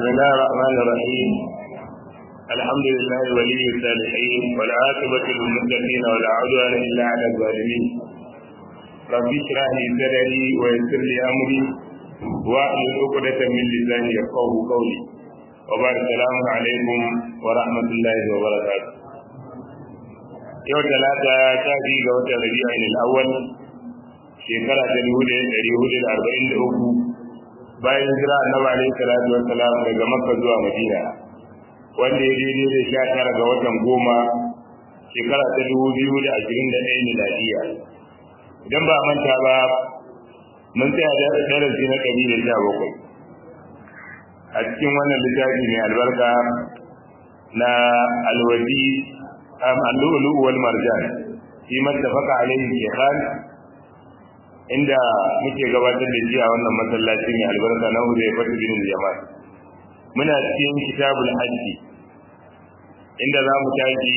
بسم الله الرحمن الرحيم الحمد لله ولي الصالحين والعاقبة للمتقين ولا عدوان إلا على الظالمين رب اشرح لي صدري ويسر لي أمري واحلل عقدة من لساني يفقهوا قولي وبارك السلام عليكم ورحمة الله وبركاته yau talata ta ji ga watan rabi'in al-awwal shekara ta dubu da ɗari hudu da arba'in da uku bayan jira annabi alaihi salatu wassalam daga makka zuwa madina wanda ya daidai da sha tara ga watan goma shekara ta dubu biyu da ashirin da ɗaya miladiya idan ba manta ba mun tsaya da darasi na ɗari da sha bakwai a cikin wannan littafi mai albarka na alwadi al-lu'lu wal marjan fi mattafaqa alayhi shaykhan inda muke gabatar da shi a wannan masallaci mai albarka na Huzai Fatu bin Jamal muna cikin kitabul hajji inda za mu tashi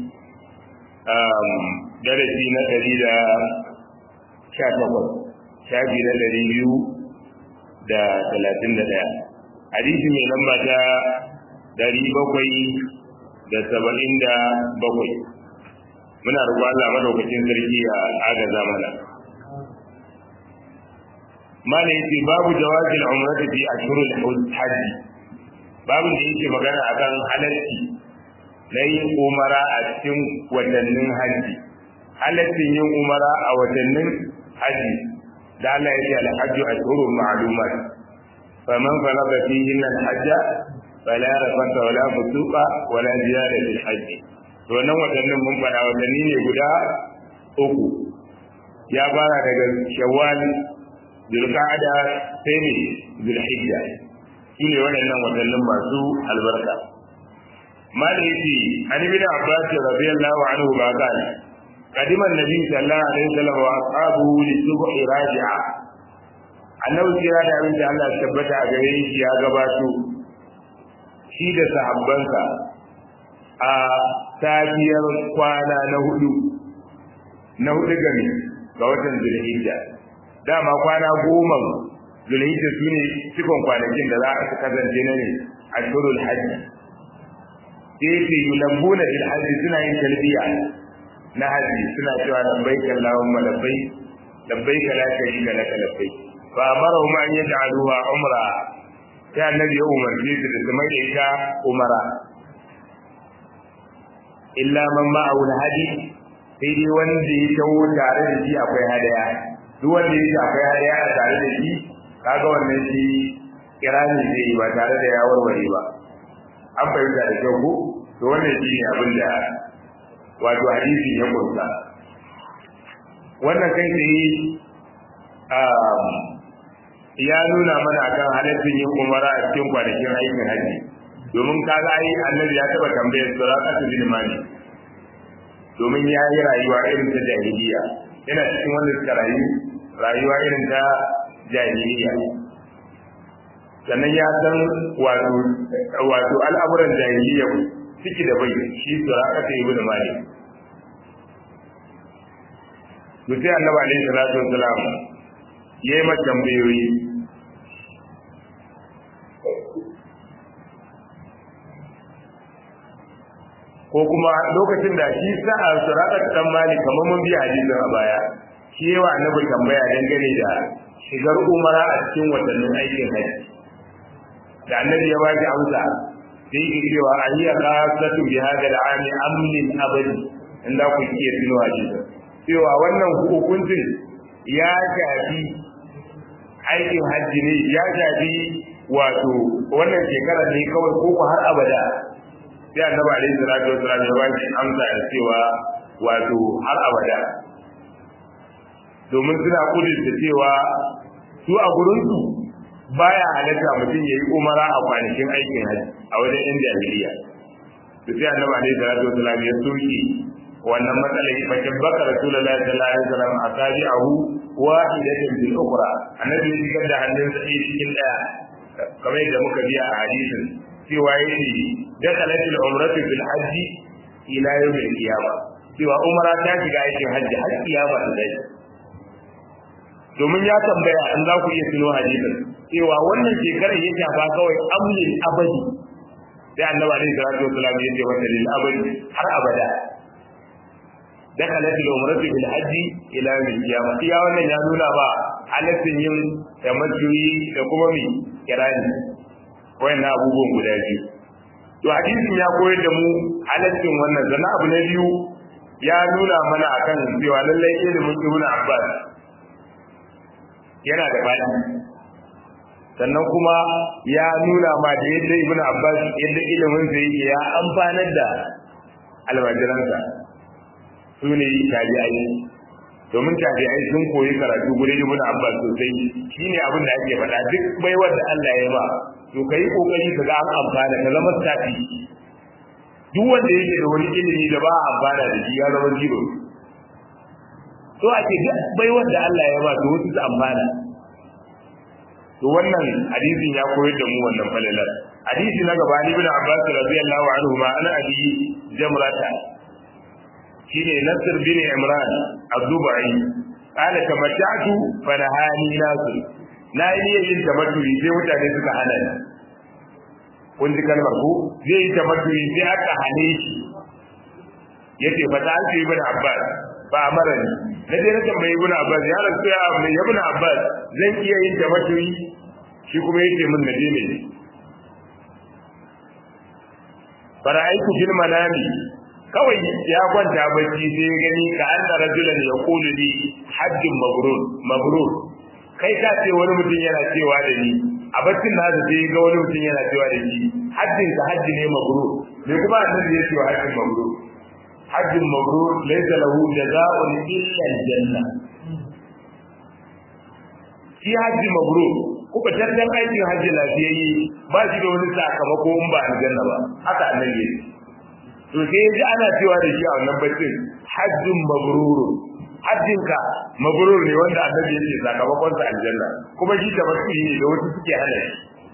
darasi na ɗari da sha takwas shafi na ɗari biyu da talatin da ɗaya hadisi mai lamba ta ɗari bakwai da saba'in da bakwai muna roƙon Allah madaukakin sarki a agaza mana mana yace babu jawazil umrati fi ashhurul hajj babu da yake magana akan halalci na yin umara a cikin watannin haji halaccin yin umara a watannin haji da Allah ya ce al-hajju ashhurun ma'lumat faman farada fihinna al-hajja fala rafata wala fusuqa wala ziyada fil hajj to wannan watannin mun fada watanni ne guda uku ya fara daga shawwal zulqa'ada sai ne zulhijja su ne waɗannan watannin masu albarka maliki an ibn abbas radiyallahu anhu ba kana قدم النبي صلى الله عليه وسلم واصحابه للصبح راجعا annabi kira da abin da Allah ya tabbata a gare shi ya gabato shi da sahabbansa a safiyar kwana na hudu na hudu gami ga watan zulhijja dama kwana goma zulhijja su ne cikon kwanakin da za a su kasance na ne a shurul hajji sai ce yulabbuna fil hajji suna yin talbiya na hajji suna cewa labbaik allahumma labbaik labbaik la sharika laka labbaik fa amara ma an yaj'aluha umra sai annabi ya umarce su da su mai da ita umara illa man ma'ahu hadi sai dai wanda ya tawo tare da shi akwai hadaya duk wanda ya akwai hadaya a tare da shi kaga wannan shi kirani zai yi ba tare da ya warware ba an fahimta da kyau ko to wannan shi ne abin da wato hadisi ya kunsa wannan kai tsaye ya nuna mana akan halaccin yin umara a cikin kwanakin aikin hajji domin kaga ai annabi ya taba tambayar suraqatu bin mali domin ya yi rayuwa irin ta jahiliya yana cikin wanda suka rayu rayuwa irin ta jahiliya sannan ya san wato wato al'amuran jahiliya ciki da bai shi suraqatu ibn mali to sai annabi alaihi salatu wassalam yayi mata tambayoyi ko kuma lokacin da shi sa'a suraka dan mali kamar mun biya hadisin a baya shi yawa annabi tambaya dangane da shigar umara a cikin watannin aikin haji da annabi ya baki amsa sai yake cewa ahiya qasatu bi hada al-ami amlin abadi inda ku iya tuno hadisi cewa wannan hukuncin ya shafi aikin haji ne ya shafi wato wannan shekarar ne kawai ko har abada sai annabi alaihi salatu wasallam ya baki amsa da cewa wato har abada domin suna kudurta cewa su a gurinsu baya halatta mutum ya yi umara a kwanakin aikin haji a wajen yan jahiliya to sai annabi alaihi salatu wasallam ya soke wannan matsalar bakin baka rasulullahi sallallahu alaihi wasallam asabi'ahu wahidatan bil ukhra annabi ya shigar da hannunsa ɗaya cikin ɗaya kamar yadda muka biya a hadisin cewa yake dakalat al-umratu fil hajj ila yawm al-qiyamah cewa umra ta shiga aikin hajji har kiyama ta dai domin ya tambaya in za ku iya tuno hadisin cewa wannan shekarar ya shafa kawai amlin abadi sai annabi alaihi salatu wasallam ya ce wata lil abadi har abada dakalat al-umratu bil hajji ila yawm al-qiyamah iya wannan ya nuna ba halaccin yin tamattu'i da kuma mi kirani wayannan abubuwan guda biyu to hadisin ya koyar da mu halaccin wannan zana abu na biyu ya nuna mana akan cewa lallai ilimin ibnu abbas yana da fadi sannan kuma ya nuna ma da yadda ibnu abbas yadda ilimin sa yake ya amfanar da almajiransa su ne tabi'ai domin tabi'ai sun koyi karatu gurin ibnu abbas sosai shine abin da ake faɗa duk baiwar da Allah ya ba to kai kokari ka ga an amfana ka zama tafi duk wanda yake da wani ilimi da ba a amfana da shi ya zama zero to ake duk baiwar da Allah ya ba to wasu su amfana to wannan hadisin ya koyar da mu wannan falalar hadisi na gaba ni ibn Abbas radiyallahu anhu ma ana abi jamrata shine Nasr bin Imran az-Zubai qala tamattu fa nahani nasu na yi yin tamattu'i sai mutane suka hana ni kun ji kalmar ko zai yi tamattu'i sai aka hane shi yace fa ta ce ibn Abbas ba amara ni na je na tambayi ibn Abbas ya rasu ya mai ibn Abbas zan iya yin tamattu'i shi kuma yace min na ne fara'aitu fil manami kawai ya kwanta bacci sai ya gani ka anna rajulan yaqulu li hajjun mabrur mabrur kai ka ce wani mutum yana cewa da ni a baccin na da sai ga wani mutum yana cewa da ni hajjin ka hajji ne mabrur me kuma annabi ya ce wa hajjin mabrur hajjin mabrur laysa lahu jazaa'un illa aljanna shi hajji mabrur kuka tantan aikin hajji lafiyayye ba shi da wani sakamako in ba aljanna ba haka annabi ya to sai ji ana cewa da shi a wannan baccin hajjin mabrur hajjinka mabrur ne wanda annabi ya ce sakamakon sa aljanna kuma shi da basu ne da wasu suke hana shi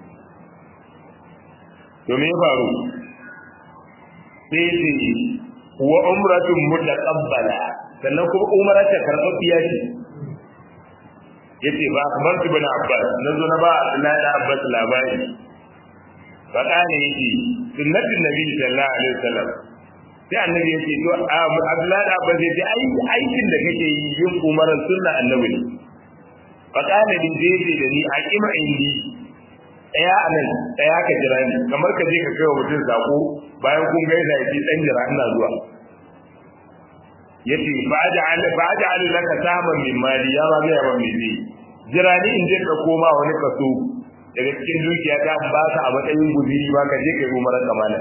to me ya faru sai ce wa umratun mutaqabbala sannan kuma umara ta karɓaɓɓiya ce yace ba kamar ibn Abbas nazo na ba Abdullahi da Abbas labari fa kana yace sunnatin nabi sallallahu alaihi wasallam sai annabi yace to Abdullahi da Abbas yace ai aikin da kake yi yin umaran sunna annabi ne fa kana din jeje da ni a kima indi daya anan daya ka jira ni kamar ka je ka kai wa mutum sako bayan kun gaisa yace dan jira ina zuwa yace fa'aj'al fa'aj'al laka saman min mali ya ba ga ban mili jira ni in je ka koma wani kaso daga cikin dukiya ta ba ka a matsayin guziri ba ka je kai umarar kamala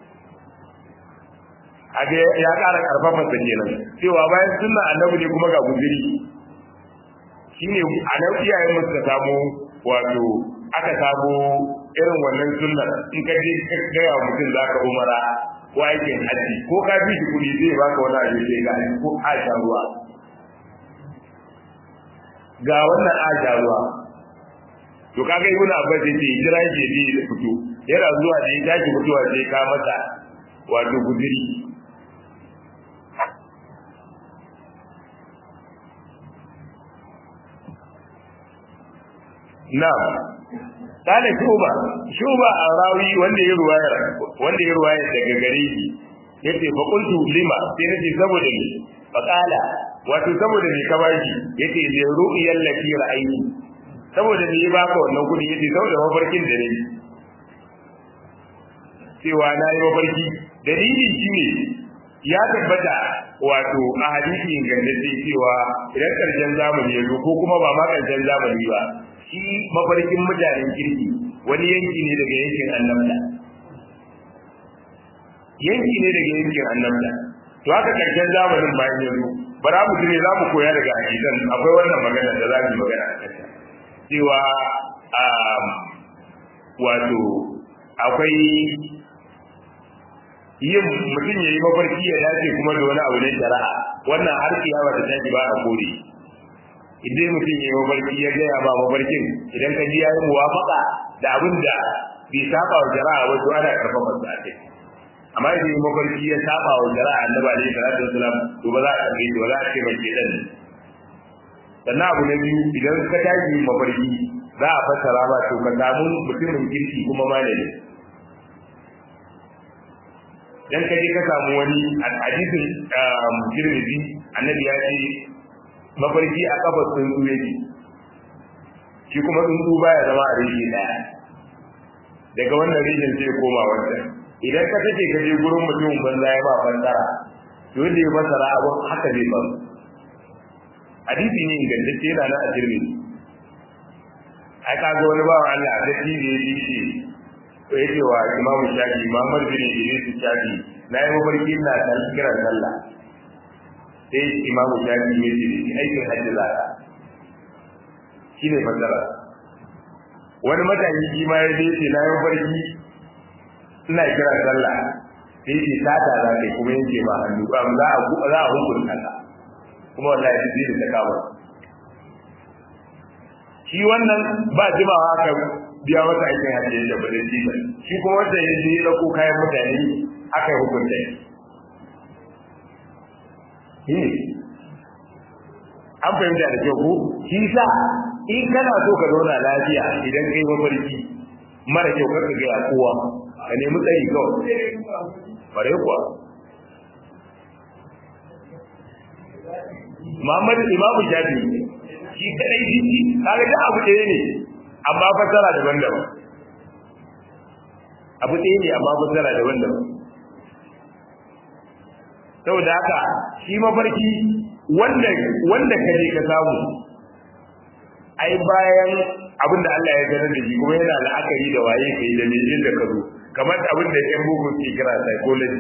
age ya ƙara karfafa sa kenan cewa bayan sunna annabi ne kuma ga guziri shine a nan iyayen mu suka samu wato aka samu irin wannan sunnar in ka je ka ga mutum zaka umara ko aikin haji ko ka bi shi kuɗi zai baka wani abu sai ga ko a sha ruwa ga wannan a sha ruwa to kaga ibnu abbas yace jira ke bi da fito yana zuwa da ya tashi fitowa sai ka masa wato gudiri na'am kana shuba shuba a rawi wanda ya ruwaya wanda ya ruwaya daga gare shi yace fa qultu lima sai nace saboda ni fa qala wato saboda ni ka bashi yace li ru'yal lati ra'ayni saboda ni ba ka wannan kudi yace saboda mafarkin da nayi cewa na yi mafarki dalili shine ya tabbata wato a hadisi ingantacce cewa idan karshen zamani ya zo ko kuma ba ma karshen zamani ba shi mafarkin mutanen kirki wani yanki ne daga yankin annabta yanki ne daga yankin annabta to haka karshen zamanin bayan yanzu bara mu ne za mu koya daga hadisan akwai wannan magana da za mu magana a kanta cewa wato akwai yin mutum ya yi mafarki ya dace kuma da wani abu ne shari'a wannan har kiyama ta tashi ba a kore idan mutum ya yi mafarki ya gaya ba mafarkin idan ka ji ya yi muwafaka da abin da bai saba wa jara'a wato ana karfafa su a kai amma idan yi mafarki ya saba wa jara'a annabi alaihi salatu wasalam to ba za a karbe shi ba za a ce mai kedan sannan abu na biyu idan ka tashi mafarki za a fassara ba to ka samu mutumin kirki kuma malami dan kaje ka samu wani hadisin Tirmidhi annabi ya ce mafarki a kafar tsuntsu yake shi kuma tsuntsu baya zama a rishi daya daga wannan rishin sai koma wannan idan ka tace ka je gurin mutumin banza ya ba fassara to da ya fassara abun haka zai faru hadisi ne ingantacce yana nan a Tirmidhi ai ka ga wani bawan Allah da shi ne ya ce to ya ce wa imamu shafi muhammad bin idris shafi na yi mafarki na kiran sallah sai imamu shafi ya ce aikin hajji za ka shi ne fasara wani matashi shi ma ya ce ce na yi mafarki ina kiran sallah sai ce sata za ka kuma yanke ma hannu za a za a hukunta ka kuma wallahi shi zai da ta kama shi wannan ba jimawa haka biya masa aikin hajji da ba zai ba shi kuma wanda ya je ya dauko kayan mutane aka yi hukunta shi an fahimta da kyau ko shi sa in kana so ka zauna lafiya idan kai mafarki mara kyau kar ka gaya kowa ka nemi tsari kawai bare kuwa Muhammadu Imamu Shafi shi kadai shi kaga da abu ɗaya ne amma fasara daban-daban abu ɗaya ne amma fasara daban-daban saboda haka shi mafarki wanda wanda ka je ka samu ai bayan abinda Allah ya sanar da shi kuma yana la'akari da waye kai da me da ka zo kamar abin da yan bugu ke kira psychology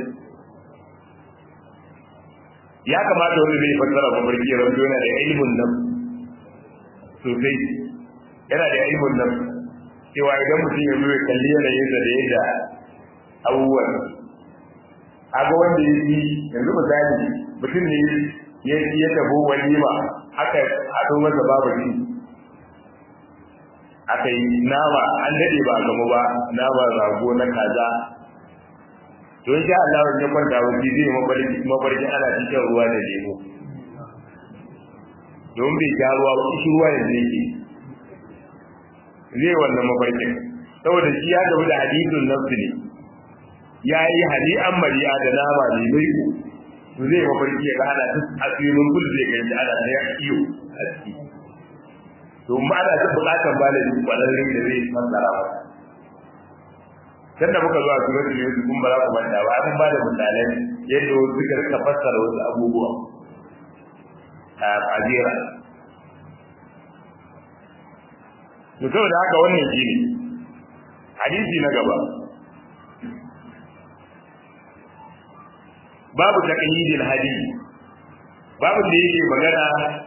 ya kamata wani zai fassara mafarki ya rabu yana da ilimin nan sosai yana da ilimin nan cewa idan mutum ya zo ya kalli yanayinsa da yadda abubuwan aga wanda ya yi yanzu misali mutum ne ya ya tabo walima aka haɗo masa babu shi aka yi nama an daɗe ba gamu ba nama rago na kaza to insha Allah ya kwanta wuce zai mafarki mafarki ana cikin ruwa da lemo don bai sha ruwa ba shi ruwa yanzu yake zai wannan mafarkin saboda shi ya gabu da hadithun nafsi ne ya yi hali an mariya da nama ne mai ku to zai mafarki ya ga ana ta asirin kul zai ga yadda ana ta iyo a ciki to ma ana ta bukatar balin kwararren da zai fassara ba tunda muka zuwa suratul yusuf kun ba za ku manta ba an ba da misalai yadda suka rika fassara wasu abubuwa a ajira to saboda haka wannan shine hadisi na gaba babu taqyidil hadisi babu da yake magana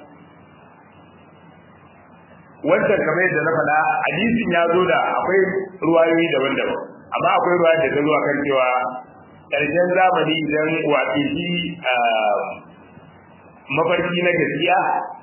wancan kamar yadda na faɗa hadisin ya zo da akwai ruwayoyi daban-daban amma akwai ruwa da ta zuwa kan cewa ƙarshen zamani idan wato shi mafarki na gaskiya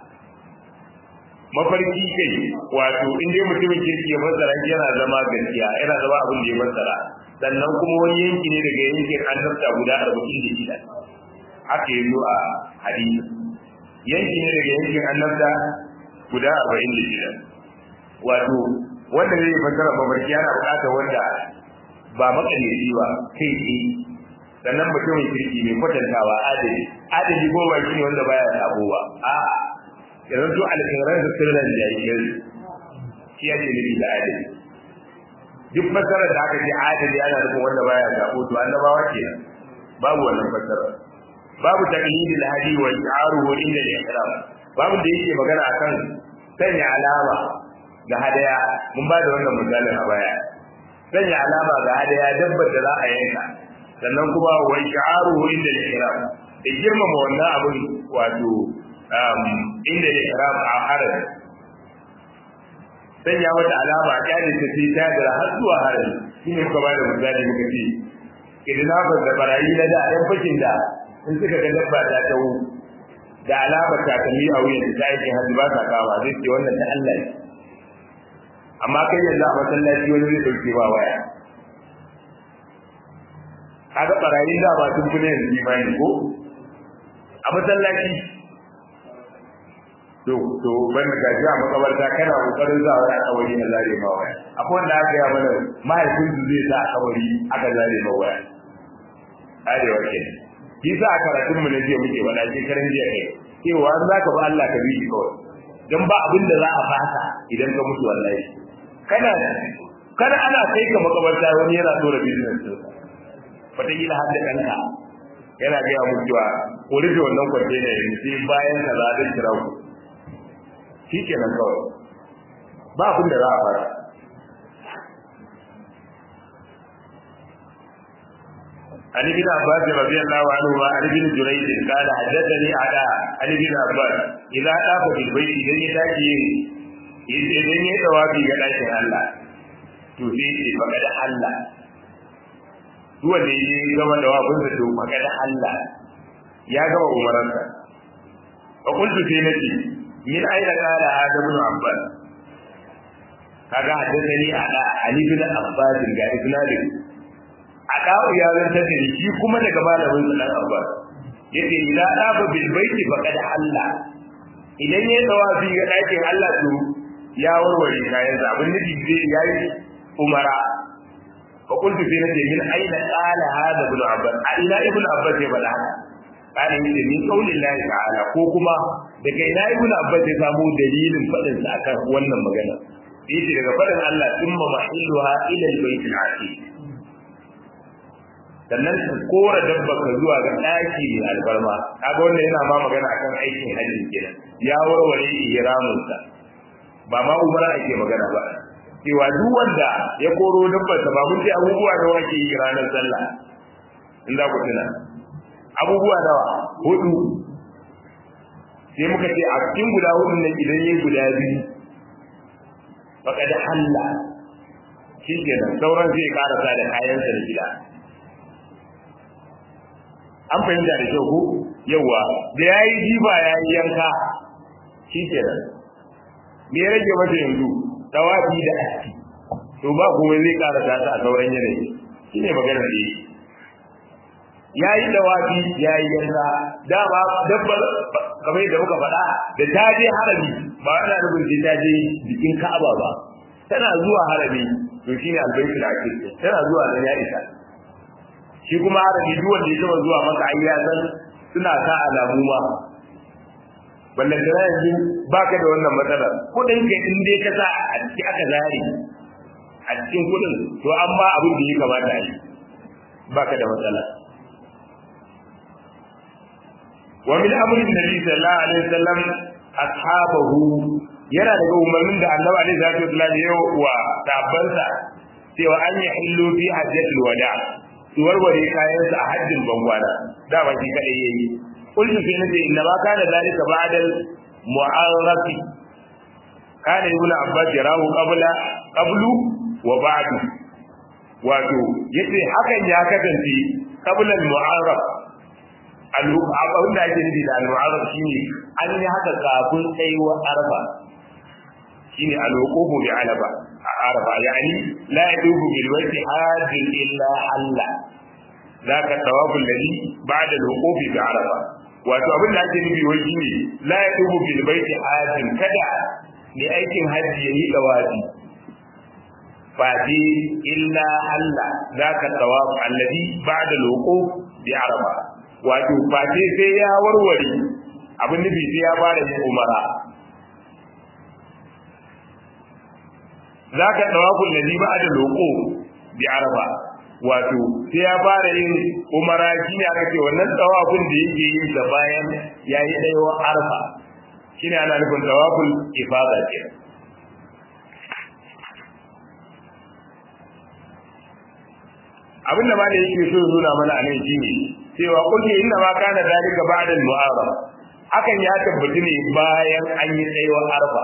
mafarki kai wato in dai mutumin kirki ya fassara yana zama gaskiya yana zama abin da ya fassara sannan kuma wani yanki ne daga yankin annabta guda arba'in da shida haka yi a hadisi yanki ne daga yankin annabta guda arba'in da shida wato wanda zai fassara mafarki yana buƙatar wanda ba makaleci ba kai tsaye sannan mutumin kirki mai kwatantawa adali adali ko ba shi ne wanda baya sabo ba a'a yanzu to alƙirar da sirran jahilai shi yake nufi da adali duk fasarar da aka ce adali ana nufin wanda baya sabo to annabawa ke babu wannan fasara babu taqlidi al-hadi wa i'aruhu inda al-ihram babu da yake magana akan sanya alama ga hadaya mun ba da wannan misalin a baya sanya alama ga hadaya dabbar da za a yanka sannan kuma wa i'aruhu inda al-ihram da girmama wannan abin wato inda al-ihram a haraji sanya mata alama kyalin ta sai ta da har zuwa harami shine muka bada misali muka ce kidnapper da barayi na da ɗan fashin da in suka ga dabba ta tawo da alama takalmi a wuyan ta aikin hajji ba ta kawa zai ce wannan ta Allah ne amma kai yanzu a masallaci wani zai dauke ba waya kaga barayin da ba sun fi ne yanzu imani ko a masallaci to to ban da gaji a makabarta kana kokarin za wani akawari na zare ma waya akwai wanda aka yi mana mahaifin su zai sa akawari aka zare ma waya arewa ke kisa a karatun mu na jiya muke wada shekaran jiya kai cewa an zaka ba Allah ka bi shi kawai dan ba abin da za a fasa idan ka mutu wallahi kana kana ana kai ka makabarta wani yana tura business din wataƙila har da ɗanka yana gaya mu cewa ko rufe wannan kwantena yanzu sai bayan ka za a kira ku shi kenan kawai ba abin da za a fara عن ابن عباس رضي الله عنهما عن ابن جريج قال حدثني على عن ابن عباس اذا طاف في البيت اذا يتاكي idan ya tawafi ga ɗakin Allah to sai ce faƙa da Allah duk wanda ya gama da wafin da to faƙa da Allah ya gama umaransa fa kuntu sai nace min aina qala adam ibn abbas kaga haddathani ala ali bin abbas ga isnadin adawu ya zanta da shi kuma daga malamin sa dan abbas yace idan dafa bil baiti faqad halla idan ya tawafi ga dakin Allah to ya warware kayan sa abin nufi zai yayi umara fa kuntu fi nace min aina qala hada ibn abbas a ila ibn abbas ya bada haka kana yace min qaulin lahi ta'ala ko kuma daga ina ibn abbas ya samu dalilin fadin sa akan wannan magana yace daga fadin Allah thumma mahilluha ila al-bayt al-atiq sannan ka kora dabba ka zuwa ga ɗaki mai albarma kaga wannan yana ma magana akan aikin hajji kenan ya warware ihramin sa ba ma umara ake magana ba cewa duk wanda ya koro dabbar sa ba mun ce abubuwa da wake yi ranar sallah in za ku tuna abubuwa nawa hudu sai muka ce a cikin guda hudun nan idan yayi guda biyu baka da halla shi kenan sauran zai karasa da kayansa da gida an fahimta da kyau ko yawa da ya yi jiba ya yi yanka shi ke nan me ya rage mata yanzu tawafi da aski to ba kuma zai ƙara ta a sauran yanayi shi ne maganar da yi ya yi tawafi ya yi yanka dama dabbar kamar yadda muka faɗa da ta je harami ba ana nufin sai ta je jikin ka'aba ba tana zuwa harami to shine albaitul aqid tana zuwa nan ya isa shi kuma arabi duk wanda ya taba zuwa maka ai ya san suna sa alamu ma ballan da yanzu baka da wannan matsala kudin ka in dai ka sa a cikin aka zari a cikin kudin to amma abin da ya kamata yi baka da matsala wa min amrin nabi sallallahu alaihi wasallam ashabahu yana daga umarnin da annabi alaihi salatu wasallam ya wa tabbansa cewa an yi hillu fi hajjatul wada' su warware kayansu a hajjin bangwana dama shi kadai yayi kullu fi nabi inna ma kana zalika ba'da mu'arrafi kana ibn abbas yarahu qabla qablu wa ba'du wato yace hakan ya kasance qabla al-mu'arraf al-abun da ake nufi da al-mu'arraf shine an yi haka kafin tsayuwar arfa shine al-wuqufu bi alaba arafa yani la yadubu bil wajhi hajin illa alla zaka tawafu alladhi ba'da al-wuquf bi arafa wato abin da ake nufi wai shine la yadubu bil baiti hajin kada ne aikin haji yayi dawafi fati illa alla zaka tawafu alladhi ba'da al-wuquf bi arafa wato fati sai ya warware abin nufi sai ya fara yin umara zaka tawaful ladhi ba'da loko bi arafa wato sai ya fara yin umara shine aka ce wannan tawafin da yake yin da bayan yayi daiwa arafa shine ana nufin tawaful ifada ce abin da malai yake so nuna mana anan shine cewa kulli inna ma kana dalika ba'da al-mu'arraf hakan ya tabbata ne bayan an yi tsayuwar arafa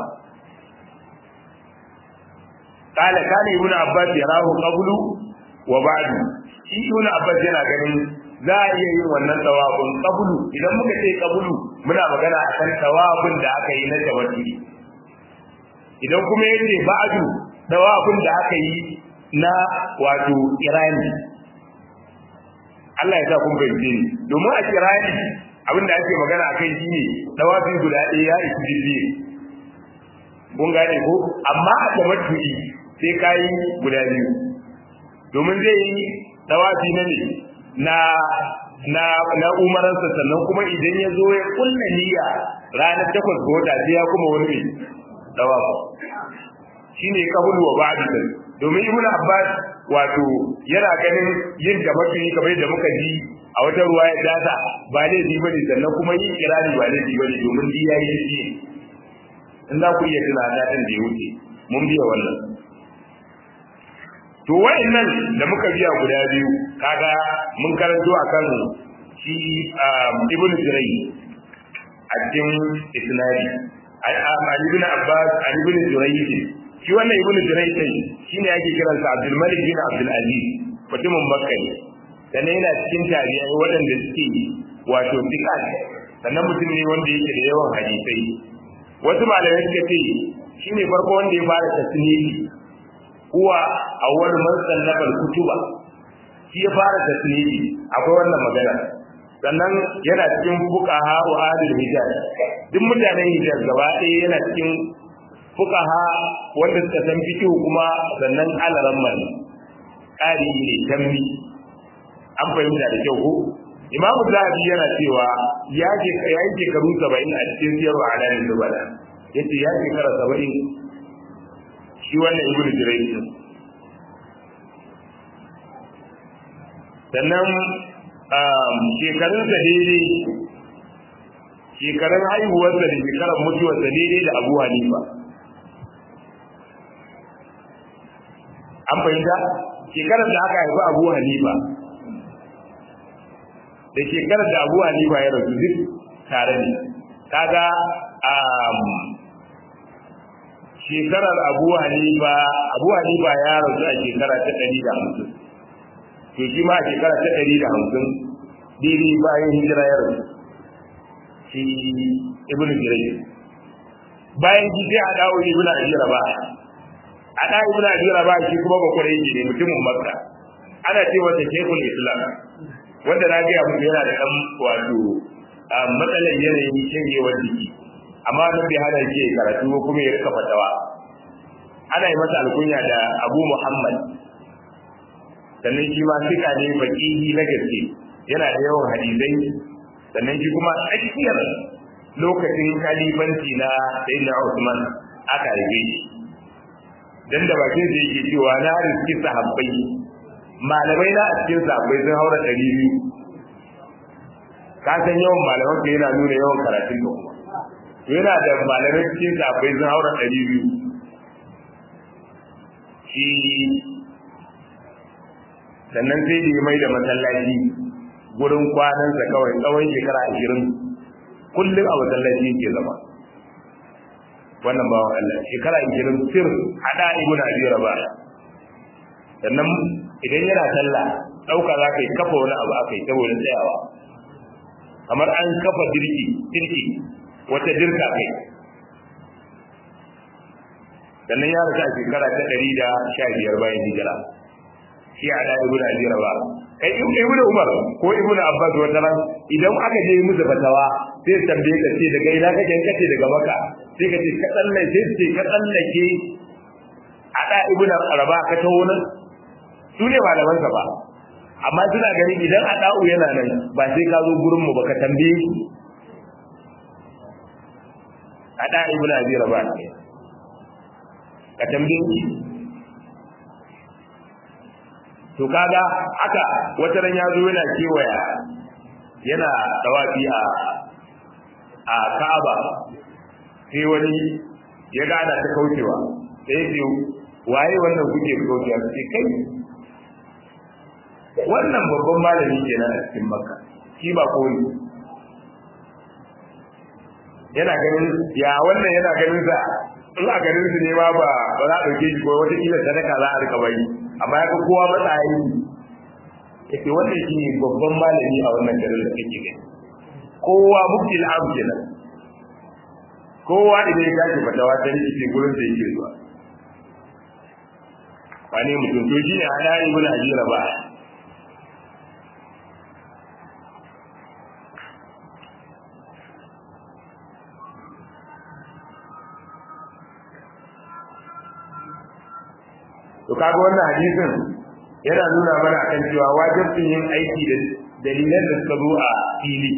قال كان ابن عباس يراه قبل وبعد shi ibn abbas yana ganin za a iya yin wannan tawafin qablu idan muka ce qablu muna magana akan tawafin da aka yi na tawakkuli idan kuma yace ba'du tawafin da aka yi na wato kirani Allah ya sa kun bayyane ni domin a kirani abin da ake magana a kai shine dawafi guda ɗaya ya isi jirgi kun gane ko amma a tamattu'i sai kayi guda biyu domin zai yi dawafi na ne na na na umaransa sannan kuma idan ya zo ya kulla niyya ranar takwas ga wata sai ya kuma wani mai dawafi shine kabul wa ba'd domin ibn abbas wato yana ganin yin da mafi kamar da muka ji a wata ruwa ya dasa ba laifi bane sannan kuma yin kirani ba laifi bane domin ji yayi shi in za ku iya tuna da din da ya wuce mun biya wannan to wayannan da muka biya guda biyu kaga mun karanto akan shi ibn Jirai a cikin isnadi Ali ibn Abbas Ali ibn Jirai shi wannan ibn Jirai din shine yake kiransa Abdul Malik bin Abdul Aziz mutumin Makka ne sannan yana cikin tabi'ai waɗanda suke wato fiqat sannan mutum ne wanda yake da yawan hadisai wasu malamai suka ce shine farko wanda ya fara tasnifi huwa awwal man sallafa al-kutuba shi ya fara tasnifi akwai wannan magana sannan yana cikin fuqaha wa ahlul hijaz duk mutanen hijaz gaba ɗaya yana cikin fuqaha wanda suka san fiqh kuma sannan alaran man ƙari ne tammi an fahimta da kyau ko imamu zahabi yana cewa ya ke ya yi shekaru saba'in a cikin siyarwa alamin dubala yace ya shekara saba'in shi wannan ibnu jurayj sannan shekarunsa daidai shekarun haihuwarsa da shekarar mutuwarsa daidai da abu hanifa an fahimta shekarar da aka haifi abu hanifa da shekarar da abu hanifa ya rasu duk tare ne kaga shekarar abu hanifa abu hanifa ya rasu a shekara ta ɗari da hamsin to shi ma a shekara ta ɗari da hamsin daidai bayan hijira ya rasu shi ibnu jirai bayan shi sai a dawo ibnu ajira ba a da ibnu ajira ba shi kuma ba kwarai ne mutumin makka ana ce wata shekul islam wanda na gaya muku yana da ɗan wato matsalar yanayin shanyewar jiki amma nan bai hana ke karatu ko kuma ya rika fatawa ana yi masa alkunya da abu muhammad sannan shi ma fika ne faƙihi na gaske yana da yawan hadisai sannan shi kuma tsakiyar lokacin kalifanci na sayyidina usman aka haife shi dan da bakin sa yake cewa na riski sahabbai malamai na a cikin sahabbai sun haura ɗari biyu ka san yawan malaman ka yana nuna yawan karatun ka kuma yana da malamai cikin sahabbai sun haura ɗari biyu shi sannan sai da ya mai da masallaci gurin kwanansa kawai tsawon shekara ashirin kullum a masallaci ke zama wannan bawan Allah shekara ashirin sir hada ibn abi rabah sannan idan yana sallah dauka za ka yi kafa wani abu aka yi saboda tsayawa kamar an kafa dirki dirki wata dirka kai sannan ya rasu a shekara ta ɗari da sha biyar bayan hijira shi a da ibn abi rabah kai ibn umar ko ibn abbas wata ran idan aka je musu fatawa sai tambaye ka ce daga ina kake kace daga maka sai ka ce ka tsalle sai ce ka tsallake a da ibn rabah ka taho nan su ne malaman sa ba amma suna gani idan a da'u yana nan ba sai ka zo gurin mu ba ka tambaye shi a da ibn abi rabah ka tambaye shi to kaga haka wata ran ya zo yana kewaya yana tawafi a a Ka'aba sai wani ya ga ana ta kaucewa sai ce waye wannan kuke kaucewa sai kai wannan babban malami kenan a cikin Makka shi ba koyi yana ganin ya wannan yana ganin sa in a ganin su ne ma ba ba za a ɗauke shi ko wata kila sadaka za a rika bari amma ya ga kowa matsayi yake wannan shi ne babban malami a wannan garin da kake gani kowa muktil am kenan kowa idan ya tashi fatawa ta rike ce gurin da yake zuwa wani mutum to shi ne hada ibn ajira ba kaga wannan hadisin yana nuna mana akan cewa wajibin yin aiki da dalilan da suka zo a fili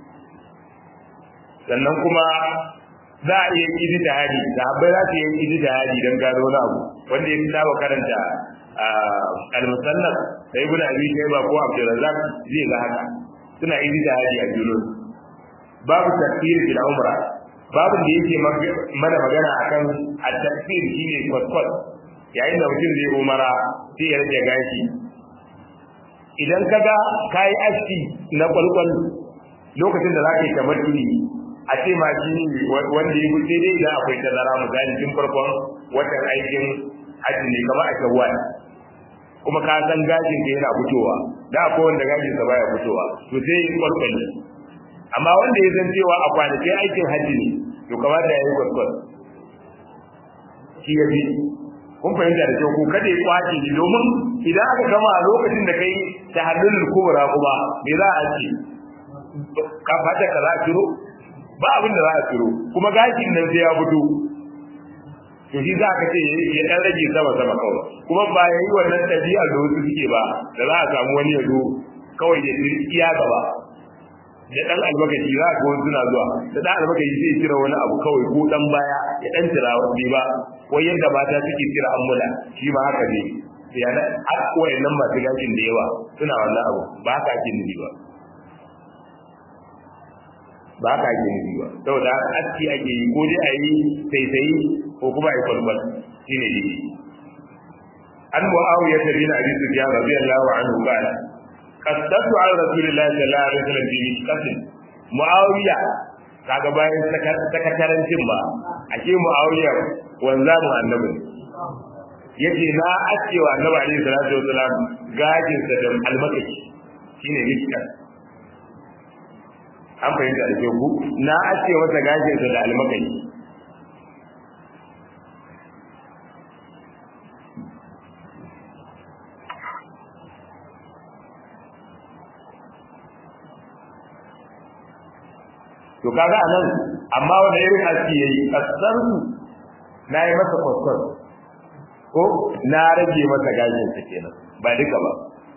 sannan kuma za a iya yi da hadi sahabbai za su yi yi da hadi don gano wani abu wanda ya fi saba karanta al-musannaf da ibnu abi shayba ko abdurrazzaq zai ga haka suna yi da hadi a julun babu tafsir bil umra babu da yake mana magana akan at-tafsir shine kwatkwat yayin da mutum zai umara sai ya rage gashi idan kaga kai aski na kwalkwal lokacin da zaka yi tamattu'i a ce ma shi wanda ya sai dai idan akwai tazara misali tun farkon watan aikin hajji ne kamar a shawwal kuma ka san gashin ka yana fitowa da akwai wanda gashin sa baya fitowa to sai kwalkwali amma wanda ya san cewa a kwanakin aikin hajji ne to kamata ya yi kwalkwal shi ya fi kun fahimta da kyau ko kada ya kwace shi domin idan aka gama a lokacin da kai ta hannun kubura kuma me za a ce ka fata ka za a ciro ba abin da za a ciro kuma gashin nan sai ya fito to shi za ka ce ya dan rage sama sama kawai kuma ba ya yi wannan ɗabi'a da wasu suke ba da za a samu wani ya zo kawai ya iya gaba da dan albakashi za ka wani suna zuwa da dan albakashi zai cire wani abu kawai ko dan baya ya dan cira wani ba wai yadda mata suke cire ammula shi ma haka ne ya na har wayannan masu gashin da yawa suna wannan abu ba haka ake nufi ba ba haka ake nufi ba saboda aski ake yi ko dai a yi saisayi ko kuma a yi kwalkwal shi ne dai an mu'awiya ta bin abi sufyan radiyallahu anhu qala qaddatu ala rasulillahi sallallahu alaihi wasallam bi mishkatin mu'awiya kaga bayan sakatarancin ba ake mu'awiya wanza mu annabi yace na aske wa annabi alaihi salatu wasalam gajin sa da almakashi shine mishkat an fahimta da ku na aske masa gajin sa da almakashi to kaga anan amma wanda irin aski yayi kasarsu na yi masa kwaskwar ko na rage masa gashin sa kenan ba duka ba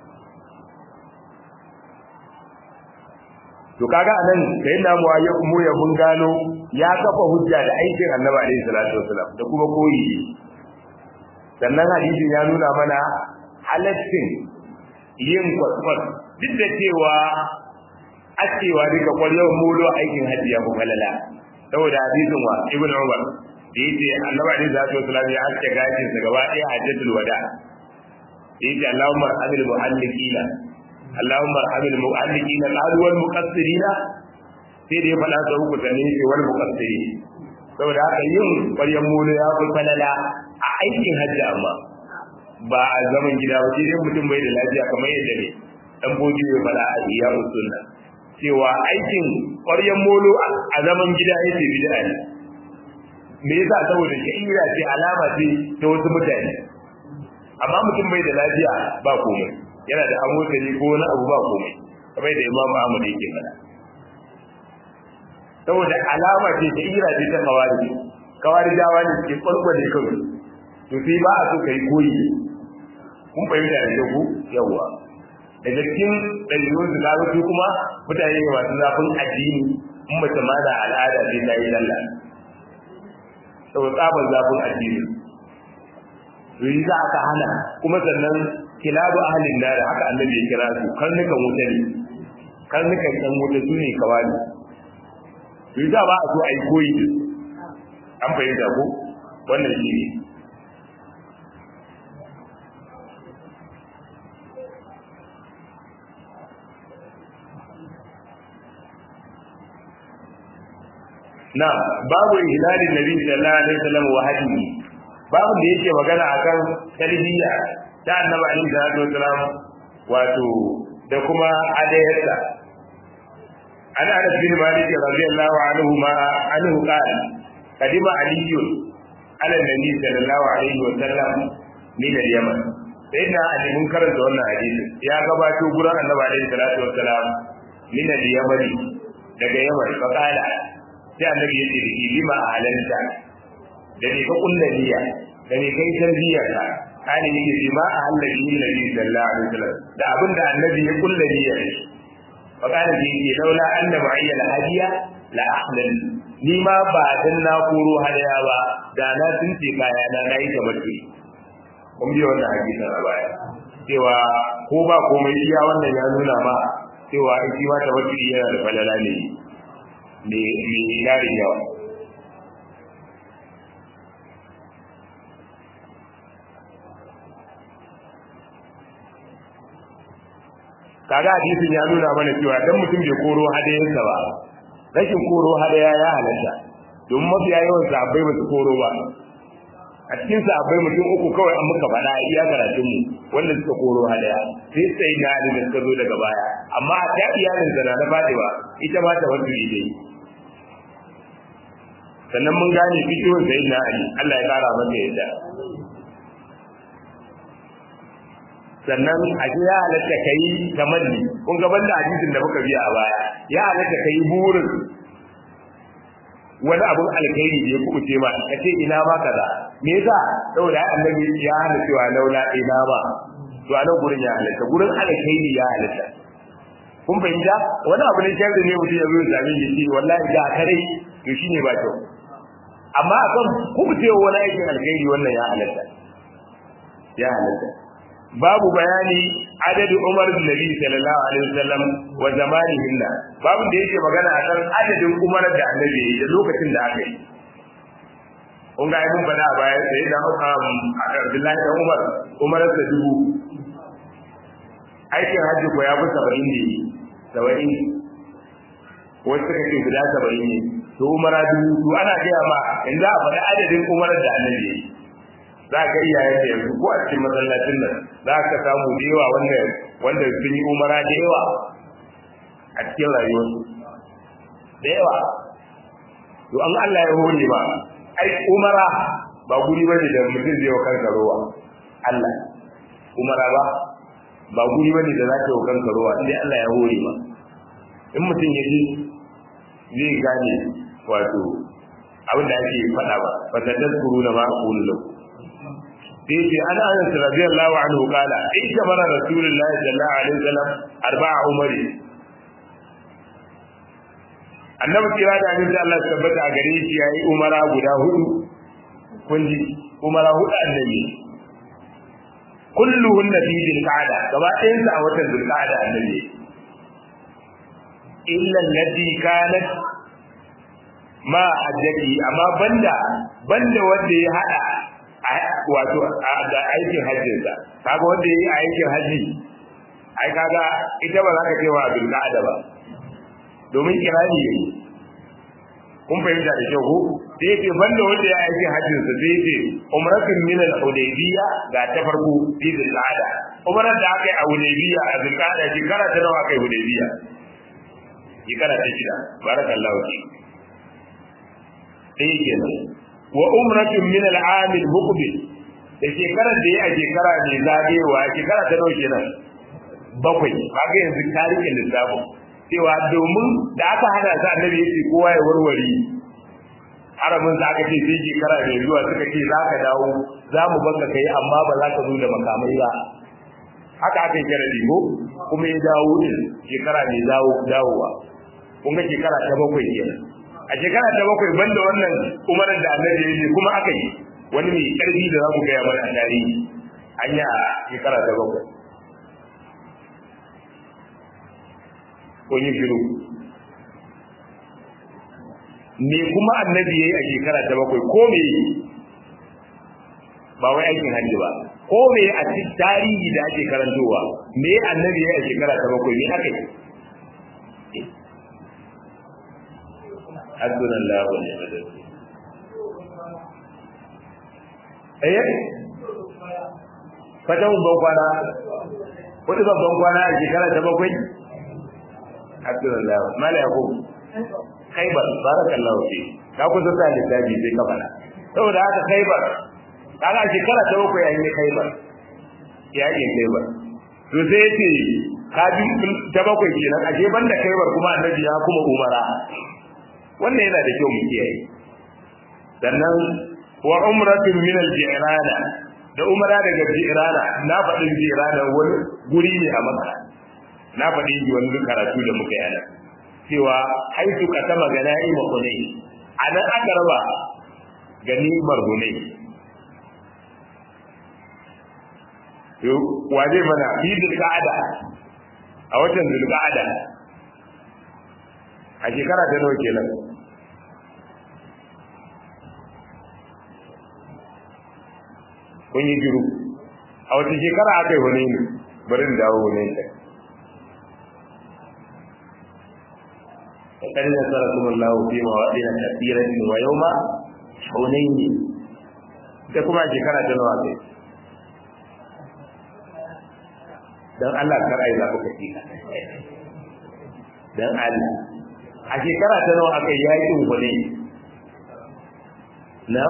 to kaga anan sai na mu ya mu ya mun gano ya kafa hujja da aikin Annabi alaihi salatu wasalam da kuma koyi sannan hadisin ya nuna mana halaccin yin kwaskwar duk da cewa acewa duka kwaryar mulo aikin hajji ya kuma lala saboda hadisin wa ibn umar da yace annabi alaihi salatu wasallam ya aske gashin sa gaba ɗaya hajjatul wada yace allahumma amil muhallikina allahumma amil muhallikina qalu wal muqassirina sai da ya faɗa sa uku da ne ce wal muqassiri saboda haka yin kwaryar mulo ya fi falala a aikin hajji amma ba a zaman gida ba sai dai mutum bai da lafiya kamar yadda ne dan boji bai faɗa a iya sunna cewa aikin ƙwaryen molo a zaman gida yake bid'a ne me yasa saboda sha'ira ce alama ce ta wasu mutane amma mutum bai da lafiya ba komai yana da amosani ko wani abu ba komai kamar da imamu ahmad yake faɗa saboda alama ce sha'ira ce ta kawari kawari dawa ne suke kwalkwale kawai to sai ba a so kai koyi kun fahimta da ku yawwa daga cikin ɗabi'un su kaga su kuma mutane ne masu zafin addini in mace ma da al'ada sai ta yi lalla saboda tsabar zafin addini to yi za aka hana kuma sannan kilabu ahalin da haka annabi ya kira su karnukan wuta ne karnukan ɗan wuta su ne kawai to yi za ba a so a yi koyi an fahimta ko wannan shi ne na babu hilalin nabi sallallahu alaihi wasallam wa hadihi babu da yake magana akan tarbiyya ta annabi alaihi salatu wasallam wato da kuma adayarsa an anas bin malik radiyallahu anhu ma anhu qala kadima ali ala nabi sallallahu alaihi wasallam min al-yaman sayyidina ali mun karanta wannan hadisi ya gabato gurin annabi alaihi salatu wasallam min al-yaman daga yaman fa qala sai annabi ya ce da shi lima halalta da ne ka kulla niyya da ne kai tarbiyya ka kani yake ji ma a hallabi nabi sallallahu alaihi wasallam da abinda annabi ya kulla niyyar shi fa kana ji yake laula anna mu'ayyal hadiya la ahlal ni ma ba dan na koro hadaya ba da na tunce kaya na nayi kamar ki kun bi wannan hadisin a baya cewa ko ba komai iya wannan ya nuna ma cewa in shi ma tawakkuli yana da falala ne me me yarin yawa kaga hadisin ya nuna mana cewa dan mutum bai koro hadayensa ba rashin koro hadaya ya halatta domin mafiya yawan sahabbai ba su koro ba a cikin sahabbai mutum uku kawai an muka faɗa iya karatun mu wanda suka koro hadaya sai sai na da suka zo daga baya amma a ta iyalin sa na Fatima ita ma ta wasu dai sannan mun gane fitowar sayyidina Ali Allah ya kara masa yadda sannan a ce ya halatta ka yi tamanni kun ga banda hadisin da muka biya a baya ya halatta ka yi burin wani abun alkhairi da ya kubuce ma ka ce ina ma kaza me yasa saboda annabi ya hana cewa laula ina ba to anan gurin ya halatta gurin alkhairi ya halatta kun fahimta wani abu ne sharri ne mutum ya zo ya same shi ce wallahi da kare to shine ba kyau amma akan kubucewa wani aikin alkhairi wannan ya halatta ya halatta babu bayani adadin Umar bin Nabi sallallahu alaihi wasallam wa zamanihin da babu da yake magana akan adadin Umar da Annabi da lokacin da aka yi kun ga mun bada a baya sai da Abdullahi da Umar Umar da dubu aikin hajji ko ya fi saba'in ne saba'in wasu suka ce guda saba'in ne to Umar dubu to ana gaya ma in za a faɗi adadin Umar da Annabi ya yi za ka iyayen da yanzu ko a cikin masallacin nan za ka samu da yawa wanda wanda sun yi umara da yawa a cikin rayuwarsu da yawa to an Allah ya hore ba ai umara ba guri bane da mutum zai wa kansa rowa Allah umara ba ba guri bane da za ka yi wa kanka rowa indai Allah ya hore ba in mutum ya ji zai gane wato abin da ake faɗa ba fa tadkuru na ma aqulu lakum sai an anas radiyallahu anhu kala in kamara rasulullahi sallallahu alaihi wasallam arba'a umari annabi kira da annabi Allah tabbata a gare shi yayi umara guda hudu kun ji umara hudu annabi kulluhunna fi dhilqa'da gaba ɗayan sa a watan dhilqa'da annabi illa allati kanat ma hajjati amma banda banda wanda ya hada wato da aikin hajjinsa kaga wanda yayi aikin haji ai kaga ita ba za ka ce wa abin da ba domin kirani yayi kun fahimta da kyau ko sai yake banda wanda ya aikin hajjin sa sai yake umratun min al-hudaybiyya ga ta farko fi zulqa'ada umrar da aka yi a hudaybiyya a zulqa'ada shekara ta nawa kai hudaybiyya shekara ta shida barakallahu fi sai kenan wa umratun min al-aam al-muqbil da shekarar da ya a shekara mai zagewa shekara ta nawa kenan bakwai kaga yanzu tarihin lissafin cewa domin da aka hada sa annabi yace kowa ya warware haramin za ka ce sai shekara mai zuwa suka ce za ka dawo za mu baka kai amma ba za ka zo da makamai ba haka aka yi kira ko kuma ya dawo din shekara mai dawo dawowa kun ga shekara ta bakwai kenan a shekara ta bakwai banda wannan umarar da annabi ya yi kuma aka yi wani mai karfi da za mu gaya mana a tarihi an yi a shekara ta bakwai kun yi shiru me kuma annabi ya yi a shekara ta bakwai ko me ba wai aikin hajji ba ko me a cikin tarihi da ake karantowa me annabi ya yi a shekara ta bakwai me aka yi حسبنا الله ونعم الوكيل eh fata mun ban kwana wani babban kwana a shekara ta bakwai Abdullah mala yakub khaybar barakallahu fi ka ku zata littafi sai ka fara saboda haka khaybar kaga a shekara ta bakwai an yi khaybar ya yi khaybar to sai yace ka bi ta bakwai kenan ashe banda khaybar kuma annabi ya kuma umara wannan yana da kyau mu kiyaye sannan wa umratun min al-ji'rana da umara daga jirana na faɗin jirana wani guri ne a maka na faɗin ji wani karatu da muka yana cewa haitu ka sama ga na'ima hunay a nan aka raba ganimar hunay wa zai mana fi zulqa'ada a watan zulqa'ada a shekara ta nawa kenan kun yi jiru a wata shekara aka yi wani ne bari da dawo wani ta fakar da tsara kuma lawo fi ma waɗi na tasirin wa yau ma shaunai ne ita kuma a shekara ta nawa kai don Allah kar ai za ku kaci don Allah a shekara ta nawa aka yi yakin wani na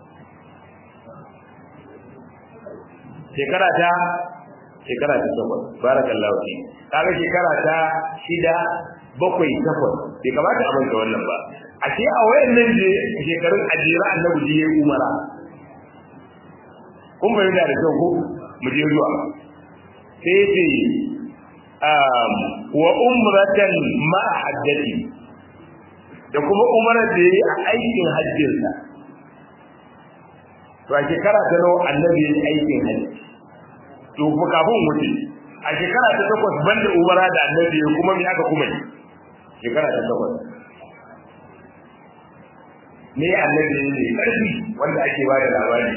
shekara ta shekara ta takwas barakallahu fi kaga shekara ta shida bakwai takwas bai kamata a manta wannan ba a ce a wayannan je shekarun ajira annabi je yayi umara kun bayyana da kyau ko mu je zuwa sai ce wa umratan ma hajjati da kuma umarar da yayi a aikin hajjinsa to a shekara ta nawa annabi yayi aikin hajji to fa kafin wuce a shekara ta takwas banda umara da annabi ya kuma me aka kuma yi shekara ta takwas ne annabi ne karfi wanda ake ba da labari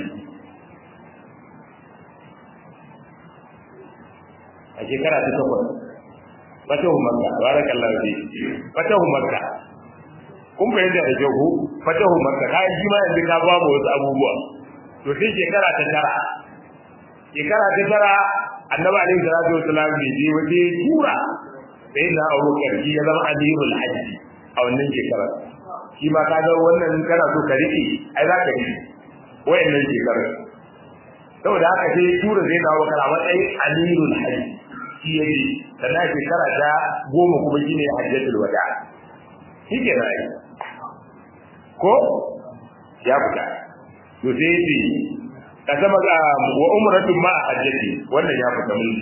a shekara ta takwas fatahu makka barakallahu fi fatahu makka kun fahimta da kyau ko fatahu makka kai shi ma yanzu ka ba mu wasu abubuwa to sai shekara ta tara shekara ta tara annabi alaihi salatu wasalam bai je waje tura sai na abu karfi ya zama amirul hajji a wannan shekarar shi ma kaga wannan kana so ka rike ai za ka rike wayannan shekarar saboda haka sai tura zai dawo kana matsayin amirul hajji shi ya yi sannan shekara ta goma kuma shine hajjatul wada shi ke rai ko ya fita to sai yi ka zama ga wa umratun ma hajjati wannan ya fita mun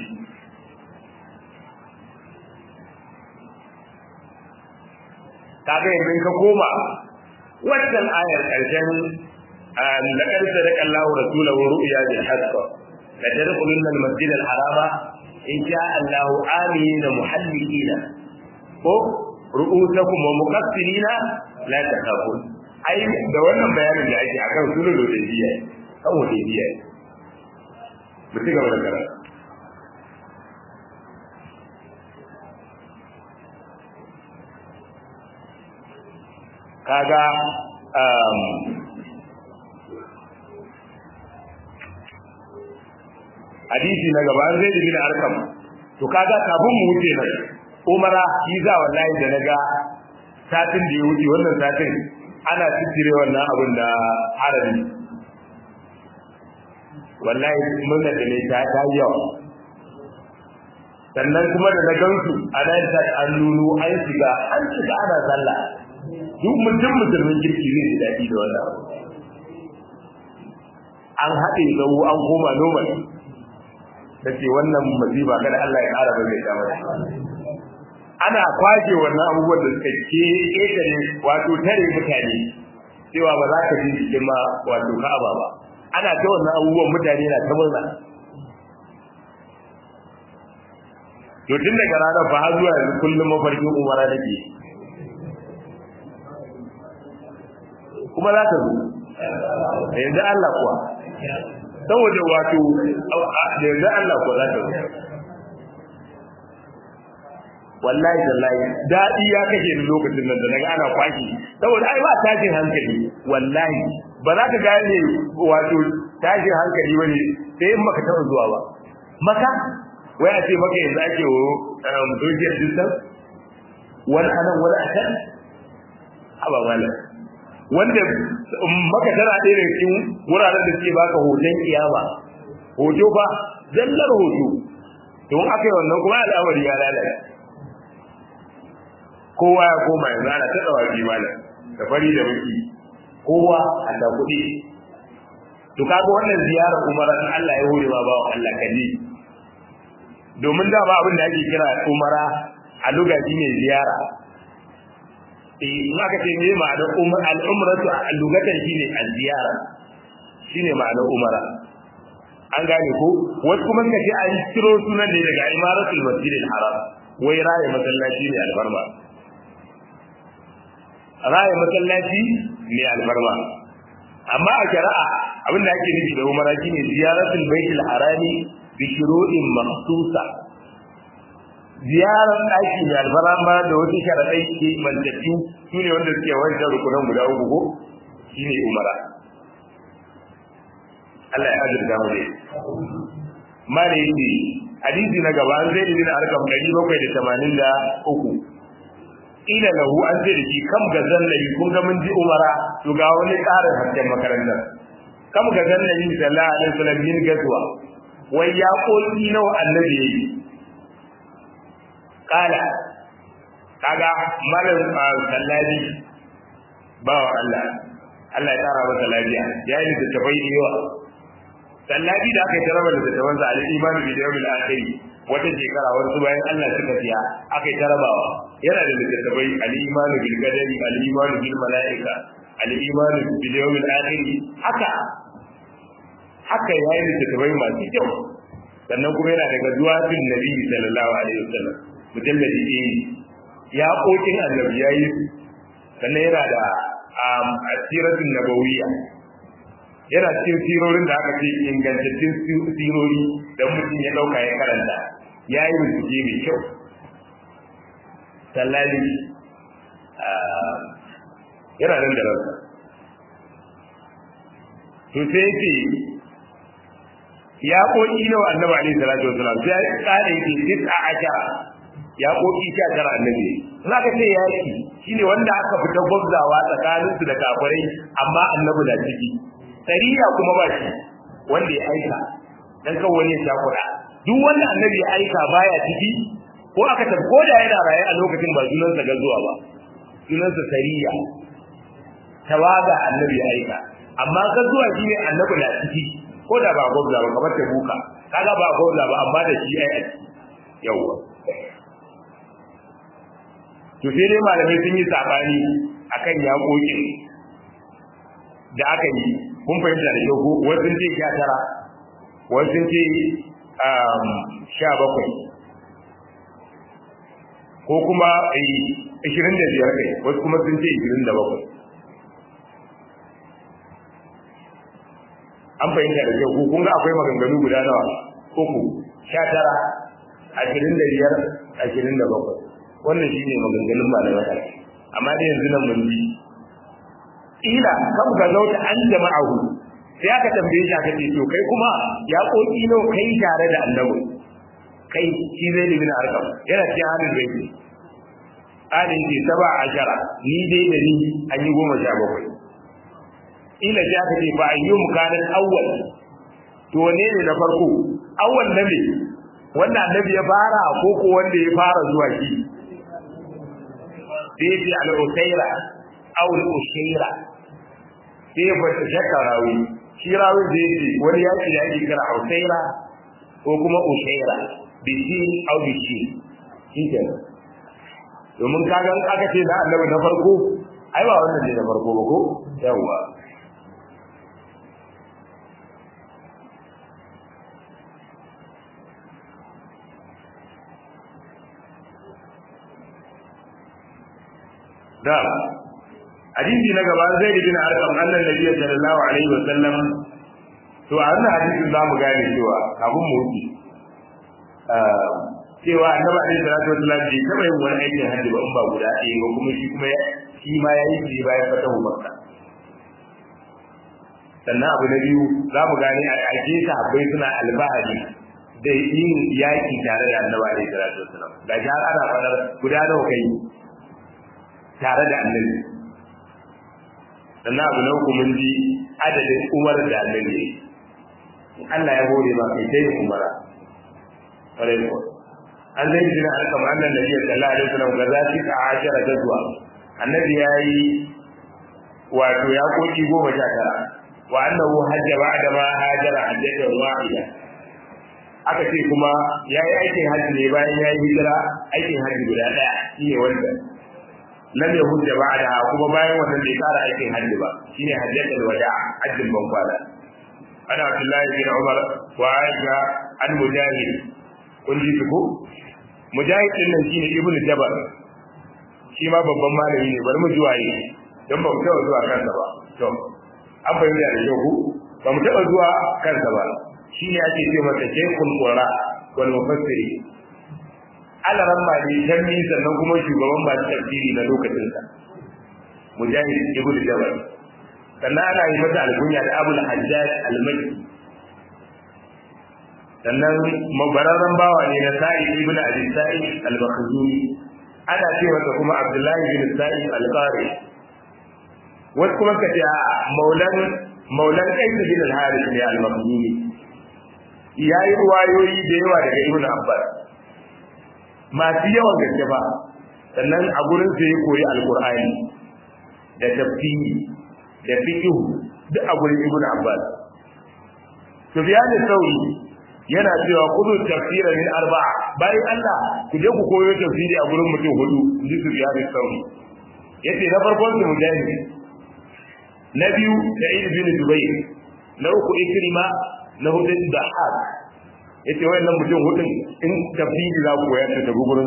kaga yanzu ka koma wannan ayar karshen laqad sadaqa Allahu rasulahu ru'ya bil haqq la tadkhulunna al masjid al harama in sha Allah amina muhallikina ko ru'usakum wa muqassirina la takhafun ai da wannan bayanin da ake akan sulul hudaybiya kan hudaybiya mu ci gaba da karatu kaga um, hadisi na gaba zai yi bin arkam to kaga kafin mu wuce nan umara shi za wallahi da naga satin da ya wuce wannan satin ana tsire wannan abin da harabi wallahi mun da ne ta ta yawa sannan kuma da na gansu a nan ta an nuno an shiga an shiga ana sallah duk mutum musulmin kirki zai ji daɗi da wannan an haɗe zau an koma normal ta ce wannan masifa kada Allah ya ƙara bai ta mata ana kwashe wannan abubuwan da suka ke ƙetare wato tare mutane cewa ba za ka ji jikin ma wato ka'aba ba ana ta wannan abubuwan mutane na ta murna to tun daga ranar fa har zuwa yanzu kullum mafarkin umara nake kuma za ta zo da yanzu Allah kuwa saboda wato da yanzu Allah kuwa za ta zo wallahi wallahi daɗi ya kashe ni lokacin nan da naga ana kwashi saboda ai ba tashin hankali wallahi ba za ka gane wato tashin hankali bane sai in maka taɓa zuwa ba maka wai a ce maka yanzu ake wo social distance wani anan wani a can haba malam wanda maka tana ɗaya daga cikin wuraren da suke baka hoton kiyama hoto fa zallar hoto don aka yi wannan kuma al'amari ya lalace kowa ya koma yanzu ana ta tsawa bi malam da fari da baki kowa a da kuɗi to kaga wannan ziyarar umara in Allah ya hore ma ba Allah kaje domin da ba abin da ake kira umara a luga shine ziyara eh in aka ce me ma'anar umar al-umratu a lugatan shine az-ziyara shine ma'anar umara an gane ko wasu kuma suka ce an ciro sunan ne daga imaratul masjidil haram wai raye masallaci ne albarma raye masallaci ne albarma amma a shari'a abin da ake nufi da umara shine ziyaratul baitul harami bi shuru'in makhsusa ziyarar ɗaki mai alfarama da wasu sharaɗai ke mantafi su ne wanda suke wancan rukunan guda uku ko shi ne umara Allah ya azurta mu dai mala yake hadisi na gaba an zai bin arkam ɗari bakwai da tamanin da uku ila lahu an zai da shi kam ga zannabi kun ga mun ji umara to ga wani ƙarin hasken makarantar kam ga zannabi sallallahu alaihi wasallam min gazuwa wai ya ƙoƙi nawa annabi yayi kala kaga malam sallabi bawa Allah Allah ya tara masa lafiya ya yi da tafai da yawa sallabi da aka yi taraba da tafan sa al-imanu bi yawmil akhir wata shekara wasu bayan Allah suka siya aka yi tarabawa yana da littattafai al-imanu bil qadari al-imanu bil malaika al-imanu bil yawmil akhir haka haka yayi littattafai masu kyau sannan kuma yana daga zuwa bin nabi sallallahu alaihi wasallam mujalladi ɗaya ya ƙoƙin annabi ya yi sannan yana da asiratun nabawiyya yana cikin sirorin da aka ce ingantattun sirori da mutum ya ɗauka ya karanta ya yi bincike mai kyau sallali yana nan da ransa to sai ce ya ƙoƙi nawa annabi alaihi salatu wasalam sai ya ƙara yake tis'a ashara ya koki sha tara annabi za ka ce yaki shine wanda aka fita gwabzawa tsakanin su da kafirai amma annabi na ciki sariya kuma ba shi wanda ya aika dan kan wani ya shakura duk wanda annabi ya aika baya ciki ko aka tafi ko da yana raye a lokacin ba sunansa ga zuwa ba sunansa sariya tawaga annabi ya aika amma ka zuwa shine annabi na ciki ko da ba gwabza ba kamar ta buka kaga ba gwabza ba amma da shi ai a ciki yawwa to sai dai malamai sun yi sabani akan yaƙoƙin da aka yi kun fahimta da yau wasu sun ce sha tara wasu sun ce sha bakwai ko kuma ishirin da biyar kai wasu kuma sun ce ishirin da bakwai an fahimta da yau kun ga akwai maganganu guda nawa uku sha tara ashirin da biyar ashirin da bakwai wannan shi ne maganganun malamai amma da yanzu nan mun ji ila kam ga zauta an jama'ahu sai aka tambaye shi aka ce to kai kuma ya koki no kai tare da annabi kai shi zai libin arkam yana cikin halin bai ne alin ce saba ashara ni dai da ni an yi goma sha bakwai ila sai aka ce fa ayyum kana awwal to ne ne na farko awwal na me wannan annabi ya fara ko ko wanda ya fara zuwa shi sai bi al-usaira aw al-ushaira sai ba ta shakka rawi shi rawi da yake wani yaki da yake kira usaira ko kuma ushaira bi shi aw bi shi shike domin kaga aka ce da annabi na farko ai ba wannan ne na farko ba ko yawa da hadisi na gaba zai yi bin arkam annan nabiy sallallahu alaihi wa sallam to a wannan hadisin za mu gane cewa kafin mu wuce cewa annabi alaihi salatu wa sallam bai taɓa yin wani aikin hajji ba in ba guda ɗaya ba kuma shi kuma shi ma ya yi shi bayan fatahu makka sannan abu na biyu za mu gane a ake sahabbai suna albahari da yin yaƙi tare da annabi alaihi salatu wa sallam ga shi har ana faɗar guda nawa kai tare da annabi sannan abu na uku mun ji adadin umar da annabi Allah ya hore ma kai sai umara ƙwarai ko an zai jina an kama annan nabi sallallahu alaihi wasallam ga zafi ka ashara gazuwa annabi ya yi wato ya koki goma sha tara wa annahu hajja ba'da ma hajara hajjatan wahida aka ce kuma yayi aikin hajji ne bayan yayi hijira aikin hajji guda daya shine wanda lam yahujja ba'da kuma bayan wannan bai fara aikin hajji ba shine hajjatul wada hajjin ban kwana ana Abdullahi bin Umar wa Aisha an mujahid kun ji ko mujahid din nan shine ibnu jabar shi ma babban malami ne bari mu ji waye dan ba mu taɓa zuwa kansa ba to an fahimta da yau ba mu taɓa zuwa kansa ba shi ne ake ce masa shaykhul qura wal mufassiri alaran ma ne tanni sannan kuma shugaban masu tafsiri na lokacin sa mujahid ibnu jabal sannan ana yi masa alkunya da abul hajjaj al-makki sannan mabararren bawa ne na sa'id ibnu abi sa'id al-makhzumi ana ce masa kuma abdullahi bin sa'id al-qari wasu kuma ka ce a maulan maulan kaisu bin al-harith ne al-makhzumi yayi ruwayoyi da yawa daga ibnu abbas masu yawan gaske ba sannan a gurin sa ya koyi alqur'ani da tafsiri da fiqh duk a gurin ibnu abbas sufyan al-thawri yana cewa kudu tafsira min arba'a bayan Allah ku je ku koyo tafsiri a gurin mutum hudu inji sufyan al-thawri yace na farkon su mujahid na biyu sa'id bin jubair na uku ikrima na hudu dahab yace wayannan mutum hudun in tafsiri za ku koyar da gurin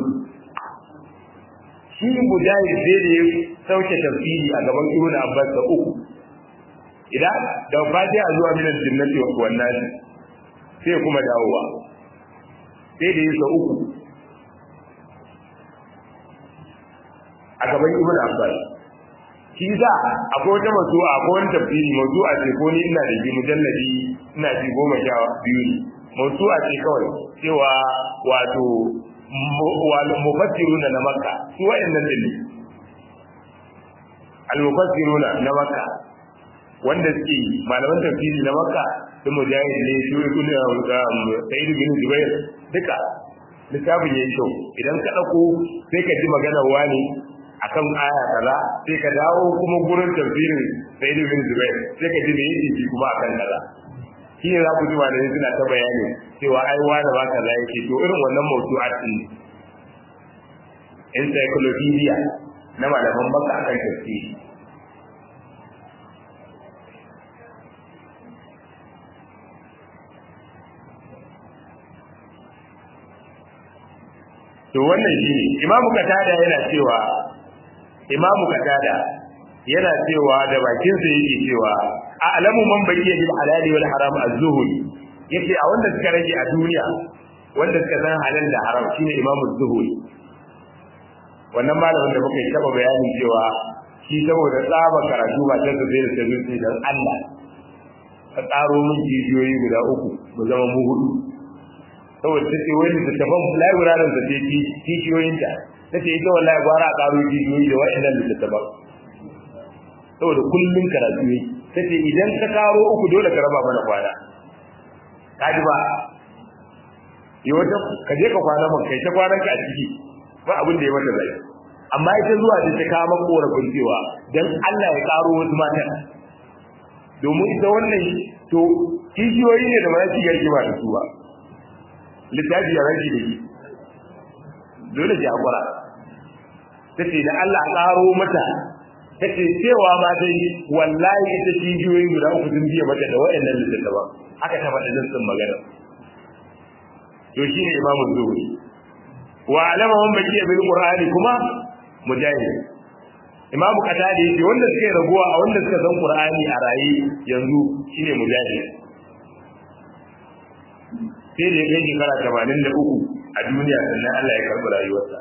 shi mujahid sai da ya sauke tafsiri a gaban ibn abbas da uku idan da fatiha zuwa min al-jannati wa wannan sai kuma dawowa sai da yasa uku a gaban ibn abbas shi za akwai wata masu'a akwai wani tafsiri masu'a ce ko ni ina da ji mujalladi ina ji goma sha biyu ne masu'a ce kawai cewa wato mufassiruna na makka su wa'annan din ne al-mufassiruna na makka wanda suke malaman tafsiri na makka su mujahid ne su ibn sa'id bin jubair duka littafin yayi kyau idan ka dauko sai ka ji magana wani akan aya kaza sai ka dawo kuma gurin tafsirin sa'id bin jubair sai ka ji me yake ji kuma akan kaza shi ne za ku ji malamai suna ta bayani cewa ai wani ba kaza yake to irin wannan mawdu'at din encyclopedia na malaman baka akan tafsiri to wannan shi ne imamu katada yana cewa imamu katada yana cewa da bakinsa yake cewa a alamu man bayyana bil halali wal haram az-zuhri yace a wanda suka rage a duniya wanda suka san halal da haram shine imamu az-zuhri wannan malamin da muka yi taba bayanin cewa shi saboda tsaba karatu ba ta zai da sai dan Allah ka tsaro min jijiyoyi guda uku mu zama mu hudu saboda ta ce wani da tafan library da take kishiyoyinta ta ce ita wallahi gwara a karo jijiyoyi da wa'annan littattafan saboda kullum karatu ne ta ce idan ka karo uku dole ka raba mana kwana ka ji ba yi wata ka je ka kwana man kai ta kwanan ka a ciki ba abin da ya mata zai amma ita zuwa da ta kama korafin cewa dan Allah ya karo wasu matan domin ita wannan to kishiyoyi ne da ba za su yi ba da su ba littafi ya rage da shi dole ji hakura ta ce da Allah ƙaro mata ta ce cewa ma dai wallahi ita cijiyoyi guda uku sun biya mata da wa'annan littattafan haka ta faɗa jinsin magana to shi ne imamu zuhuri wa alama man bakiya bil qur'ani kuma mujahid imamu qatada yace wanda suke raguwa a wanda suka san qur'ani a rayi yanzu shine mujahid sai da ya kai shekara tamanin da uku a duniya sannan Allah ya karɓi rayuwarsa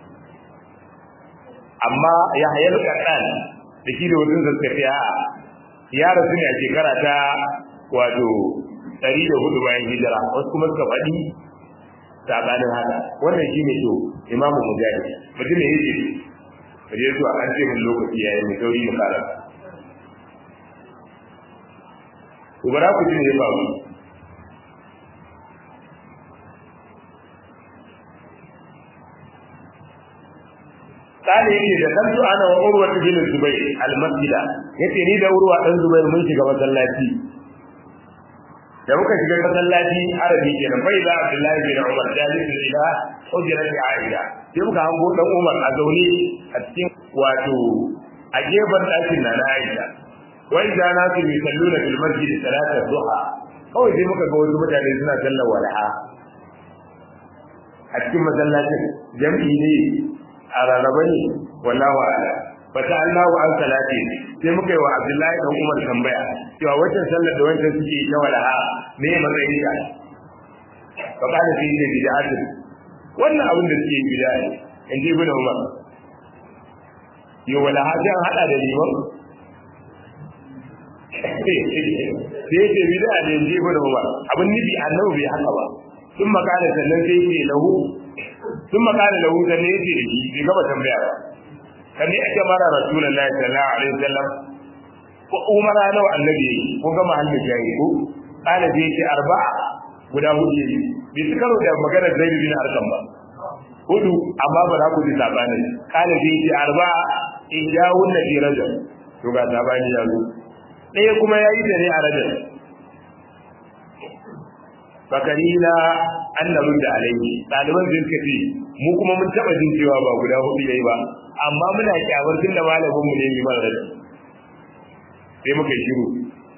amma ya hayar kaɗan da shi da wasu suka fi a ya rasu ne a shekara ta wato ɗari da hudu bayan hijira wasu kuma suka faɗi saɓanin haka wannan shi ne to imamu mujahid mutum ne yake ka je zuwa an ce min lokaci ya yi mai sauri mu karanta ku bara ku ji ne ya faru قال يجي دخلت انا وعروه بن الزبير المسجد yace ni da urwa dan zubair mun shiga masallaci da muka shiga masallaci arabi kenan bai da abdullahi bin umar jalisun ila hujrati aisha sai muka hango dan umar a zaune a cikin wato a gefen ɗakin na na aisha wai da na su yi salluna fil masjid salatar duha kawai sai muka ga wasu mutane suna sallar walaha a cikin masallacin jam'i ne a rarraba ne wallahu a'lam fata Allahu an salati sai muka yi wa Abdullahi dan Umar tambaya cewa wancan sallar da wancan suke ta walaha me matsayin ta fa kana fi ne bid'atu wannan abin da suke bid'a ne in ji ibn Umar yo walaha sai an hada da liman sai ce bid'a ne in ji ibn Umar abin nufi annabi bai haka ba sun makala sannan sai ce lahu sun makala lahu sannan ya ce da shi bai gaba tambaya ba kan ne ake mara rasulullahi sallallahu alaihi wasallam ko umara nawa annabi yake ko ga mahallin jayi ko kana je ce arba'a guda hudu yake bai su karo da magana zaid bin arqam ba hudu amma ba za ku ji sabani kana je ce arba'a ihdahun fi rajab to ga sabani ya zo ɗaya kuma ya yi da ne a rajab fakarina annabin da alaihi ɗaliban sun kace mu kuma mun taɓa jin cewa ba guda hudu yayi ba amma muna kyamar tun da malamin mu ne mai mara rajab sai muka yi shiru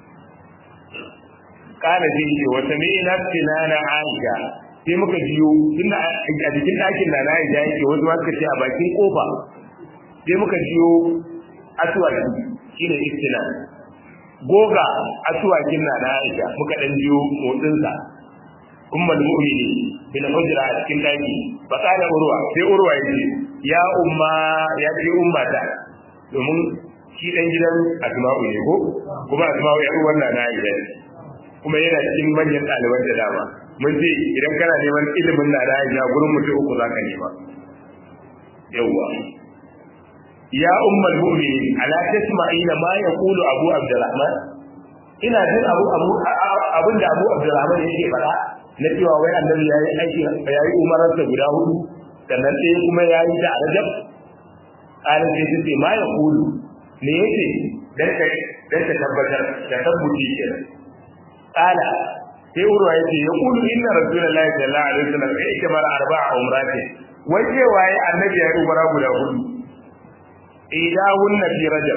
kana sai ce wata me na tinana aisha sai muka biyo tun da a jikin ɗakin na na aisha yake wasu ma suka ce a bakin kofa sai muka biyo aswaki shine istina goga aswakin na na aisha muka dan biyo motsinsa ummul mu'minin bil hujra a cikin daki fa kana urwa sai urwa yace ya umma ya ce umma ta domin shi dan gidan asma'u ne ko kuma asma'u ya uwar na Aisha kuma yana cikin manyan ɗaliban da dama mun ce idan kana neman ilimin na Aisha gurin mutum uku zaka nema yawwa ya ummul mu'minin ala tasma'ina ma yaqulu abu abdurrahman ina jin abu abu abinda abu abdurrahman yake faɗa na cewa wai annabi yayi aiki yayi umararsa guda hudu sannan sai kuma yayi da rajab alin sai sai ma ya kulu me yake dan ka dan ka tabbatar da tabbuci kenan ala sai urwa yace ya kulu inna rasulullahi sallallahu alaihi wasallam ya kamar arba'a umrati wai cewa yayi annabi yayi umara guda hudu idahunna fi rajab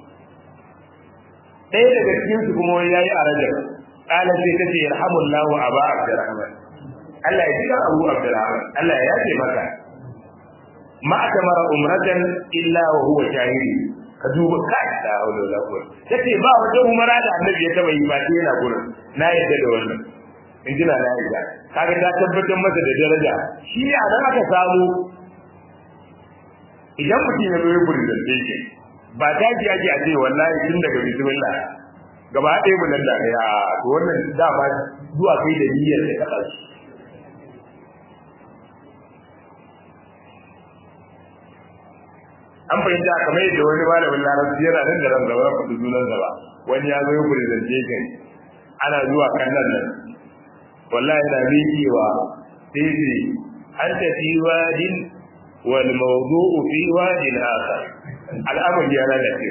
ɗaya daga cikin su kuma yayi a rajab kala sai ta ce yarhamullahu aba abdurrahman Allah ya jira abu abdurrahman Allah ya yafe maka ma akamara umratan illa wa huwa shahidi ka duba kai da haula wala quwwata tace ba wata umara da annabi ya taba yi ba sai yana gurin na yadda da wannan in jina na yadda kaga ta tabbatar masa da daraja shi ne a nan aka samu idan mutum ya zo ya presentation ba ta ji ake a ce wallahi tun daga bismillah gaba ɗaya mu nan da ya to wannan dama zuwa kai da niyyar da kaɗa shi an fahimta kamar yadda wani malamin larabci yana nan da ran gaba ya faɗi sunan sa ba wani ya zo ya presentation ana zuwa kan nan nan wallahi yana miƙewa sai ce an tafi wadin wal mawdu'u fi wadin akhar al'amari yana da ke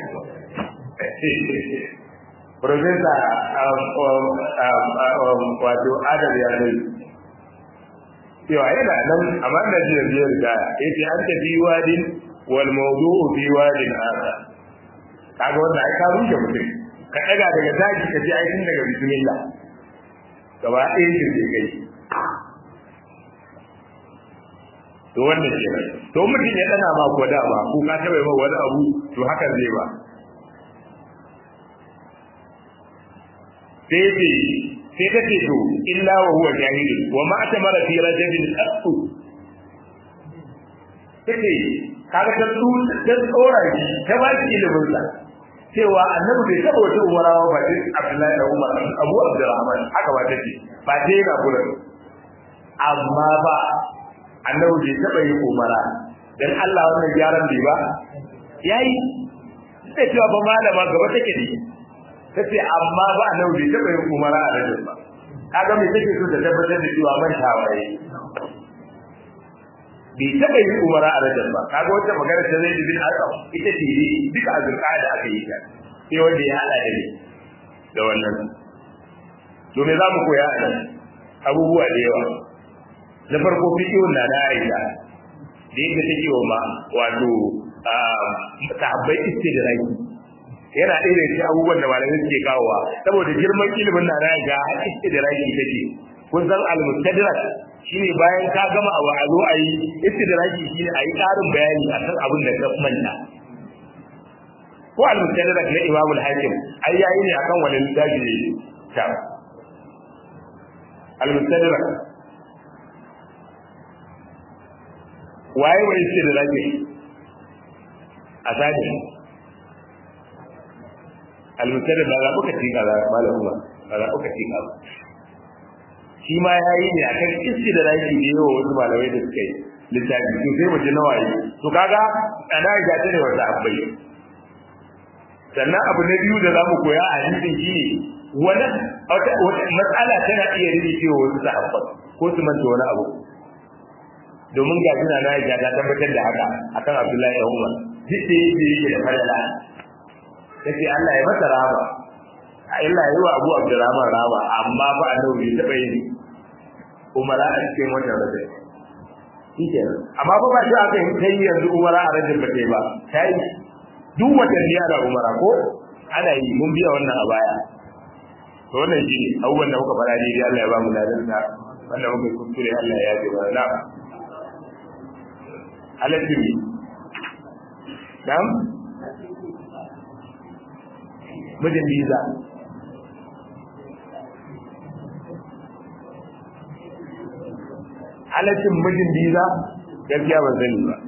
Profesa wato Adam ya zai cewa yana nan amma da jiya biyar da ya ce an tafi wadin wal mawdu'u fi wadin aka kaga wannan ai ka rushe mutum ka daga daga zaki ka je aikin daga bismillah gaba ɗaya shi zai kai to wannan ke nan to mutum ya dana ma ko da ba ko ka taɓa ma wani abu to hakan zai ba sai ce sai ta ce to illa wa huwa jahil wa ma atamara fi rajabin qattu take kaga ta su ta tsora shi ta ba shi ilimin sa cewa annabi bai taba wata umara ba sai Abdullahi da Umar Abu Abdurrahman haka ba take ba sai yana gurin amma ba annabi bai taba yin umara dan Allah wannan gyaran bai ba yayi sai cewa ba malama gaba take ne tace amma ba annabi bai taba yin umara a rajul ba kaga me take so ta tabbatar da cewa man tawaye bai taba yin umara a rajul ba kaga wata magana ta zai bin arqam ita ce duka azurka da aka yi ta sai wanda ya hada da da wannan to me za mu koya a nan abubuwa da yawa na farko fiqhun na da Aisha da yadda take wa ma wato sahabbai istidraki yana ɗaya da cikin abubuwan da malamai suke kawowa saboda girman ilimin na da Aisha istidraki take kun san al-mustadrak shine bayan ka gama abu a zo a yi istidraki shine a yi ƙarin bayani akan abin da ka manta ko al-mustadrak na Imam al-Hakim ai yayi ne akan wani littafi ne ta al-mustadrak waye wai istidraki a sani al-mustadrak ba za ku ci kaza malamu ba ba za ku ci kaza shi ma ya yi ne a kan iski da raki da yawa wasu malamai da suka yi littafi to sai mu ji nawa yi to kaga ana ga ta ne wata abai sannan abu na biyu da zamu koya a hadisin shi ne wani wata matsala tana iya rikicewa wasu sahabban ko su manta wani abu domin ga suna na ga ta tabbatar da haka akan Abdullahi ibn Umar duk da yake yake da falala kace Allah ya masa rahama Allah ya yi wa Abu Abdurrahman rahama amma ba annabi bai taba yin umara a cikin wannan rajin shike amma fa ba shi aka yi kai yanzu umara a rajin ba ba kai duk watanni ana umara ko ana yi mun biya wannan a baya to wannan shi ne abubuwan da muka fara daidai Allah ya ba mu ladan sa wanda muka kuskure Allah ya ji mana na aladdin nam mijin biza halaccin mijin biza gaskiya ban sani ba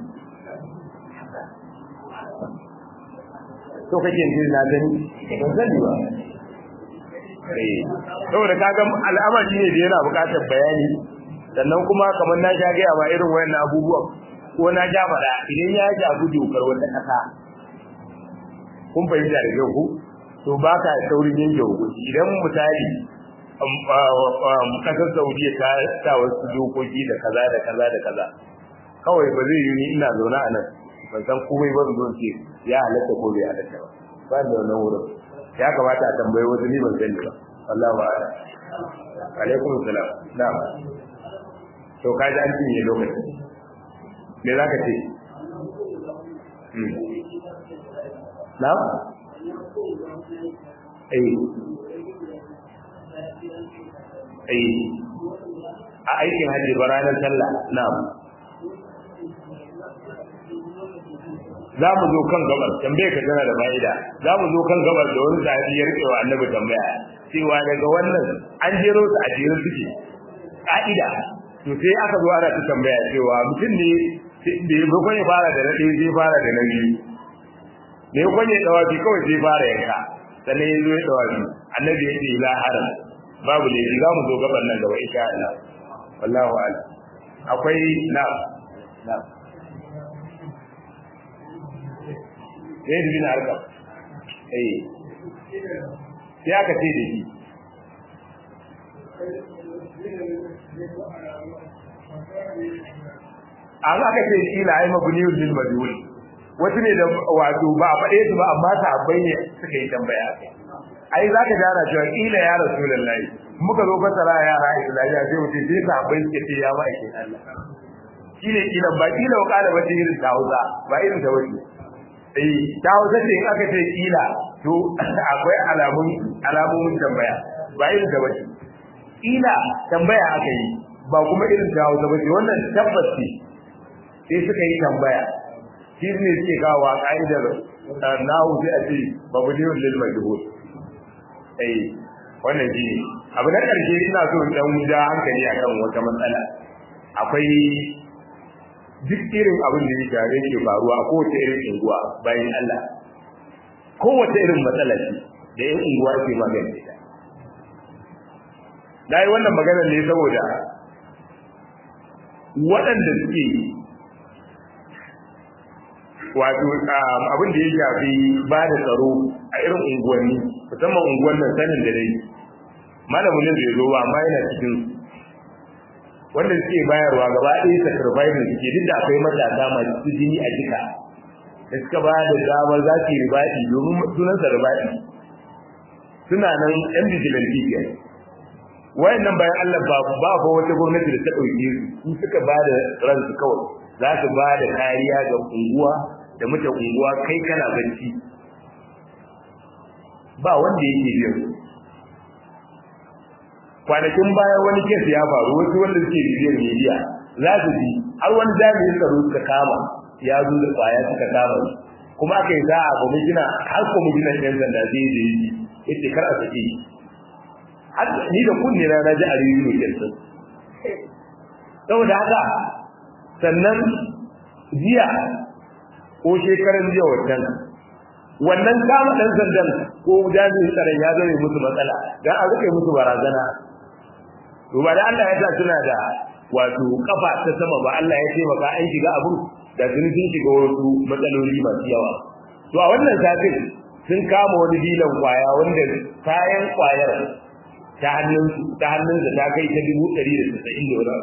to kake jin na gani ban sani ba eh saboda kaga al'amari ne da yana buƙatar bayani sannan kuma kamar na sha gaya ma irin wayannan abubuwan ko na ja faɗa idan ya jabu dokar wata ƙasa kun fahimta da kyau ku to ba ka saurin yanke hukunci idan misali kasar saudiya ta sa wasu dokoki da kaza da kaza da kaza kawai ba zai yi ni ina zaune a nan ban san komai ba zo ce ya halatta ko bai halatta ba ba da wannan wurin ya kamata a tambayi wasu ni ban sani ba wallahu a'ala alaikum salam na'am to ka ji an cinye lokaci me za ka ce na'am eh eh a aikin hajji ba ranar sallah na'am za mu zo kan gabar tambaye ka tana da fa'ida za mu zo kan gabar da wani sahabi ya rike wa annabi tambaya cewa daga wannan an jero su a jere suke ka'ida to sai aka zo ana ta tambaya cewa mutum ne da ya bakon ya fara da na ɗaya zai fara da na biyu da ya kwanye dawafi kawai sai fara yanka sannan ya zo ya dawafi annabi ya ce la haram babu laifi za mu zo gaban nan gaba insha Allah wallahu a'lam akwai na na sai da bin harka eh sai aka ce da shi an aka ce ila ai mabniyul lil majhul wasu ne da wato ba a faɗe su ba amma sahabbai ne suka yi tambaya ai za ka jara cewa ila ya rasulullahi muka zo fasara yara islamiyya sai wuce sai sahabbai suke ce ya ma'aike Allah shine kila ba kila wa kala ba irin ta Hausa ba irin ta wace eh ta Hausa ce in aka ce kila to akwai alamun alamomin tambaya ba irin ta wace kila tambaya aka yi ba kuma irin ta Hausa ba ce wannan tabbas ce sai suka yi tambaya shi ne suke kawo a ka'idar nahu sai a ce babu ne lil majhul eh wannan shi ne abu na karshe ina so in dan ja hankali akan wata matsala akwai duk irin abin da ya gare ke faruwa a kowace irin unguwa bayan Allah kowace irin matsala ce da yan unguwa ke magance ta na yi wannan maganar ne saboda waɗanda suke wato abin da ya shafi ba da tsaro a irin unguwanni musamman unguwan nan sanin da dai malamin da ya zo ba amma yana cikin wanda suke bayarwa gaba ɗaya sacrifice suke duk da akwai matasa masu jini a jika da suka ba da dama za su yi ribaɗi domin sunansa ribaɗi suna nan yan vigilante ke wayannan bayan Allah ba ba ba wata gwamnati da ta ɗauke su su suka ba da ransu kawai za su ba da kariya ga unguwa da mutan unguwa kai kana bacci ba wanda yake biyan kwanakin baya wani kes ya faru wasu wanda suke bibiyar media za su ji har wani jami'in tsaro suka kama ya zo da kwaya suka kama shi kuma aka yi za'a ba gina har kwamishinan yan sanda zai je yi yace kar a sake har ni da kunne na na ji a rediyo kenan saboda haka sannan jiya ko shekaran jiya wannan wannan kama dan sandan ko jami'in tsaron ya zame musu matsala dan a rike musu barazana to ba da Allah ya sa suna da wato kafa ta sama ba Allah ya ce maka an shiga abun da sun sun shiga wasu matsaloli masu yawa to a wannan satin sun kama wani dilan kwaya wanda kayan kwayar ta hannun ta hannun da ta kai ta dubu ɗari da tasa'in da wani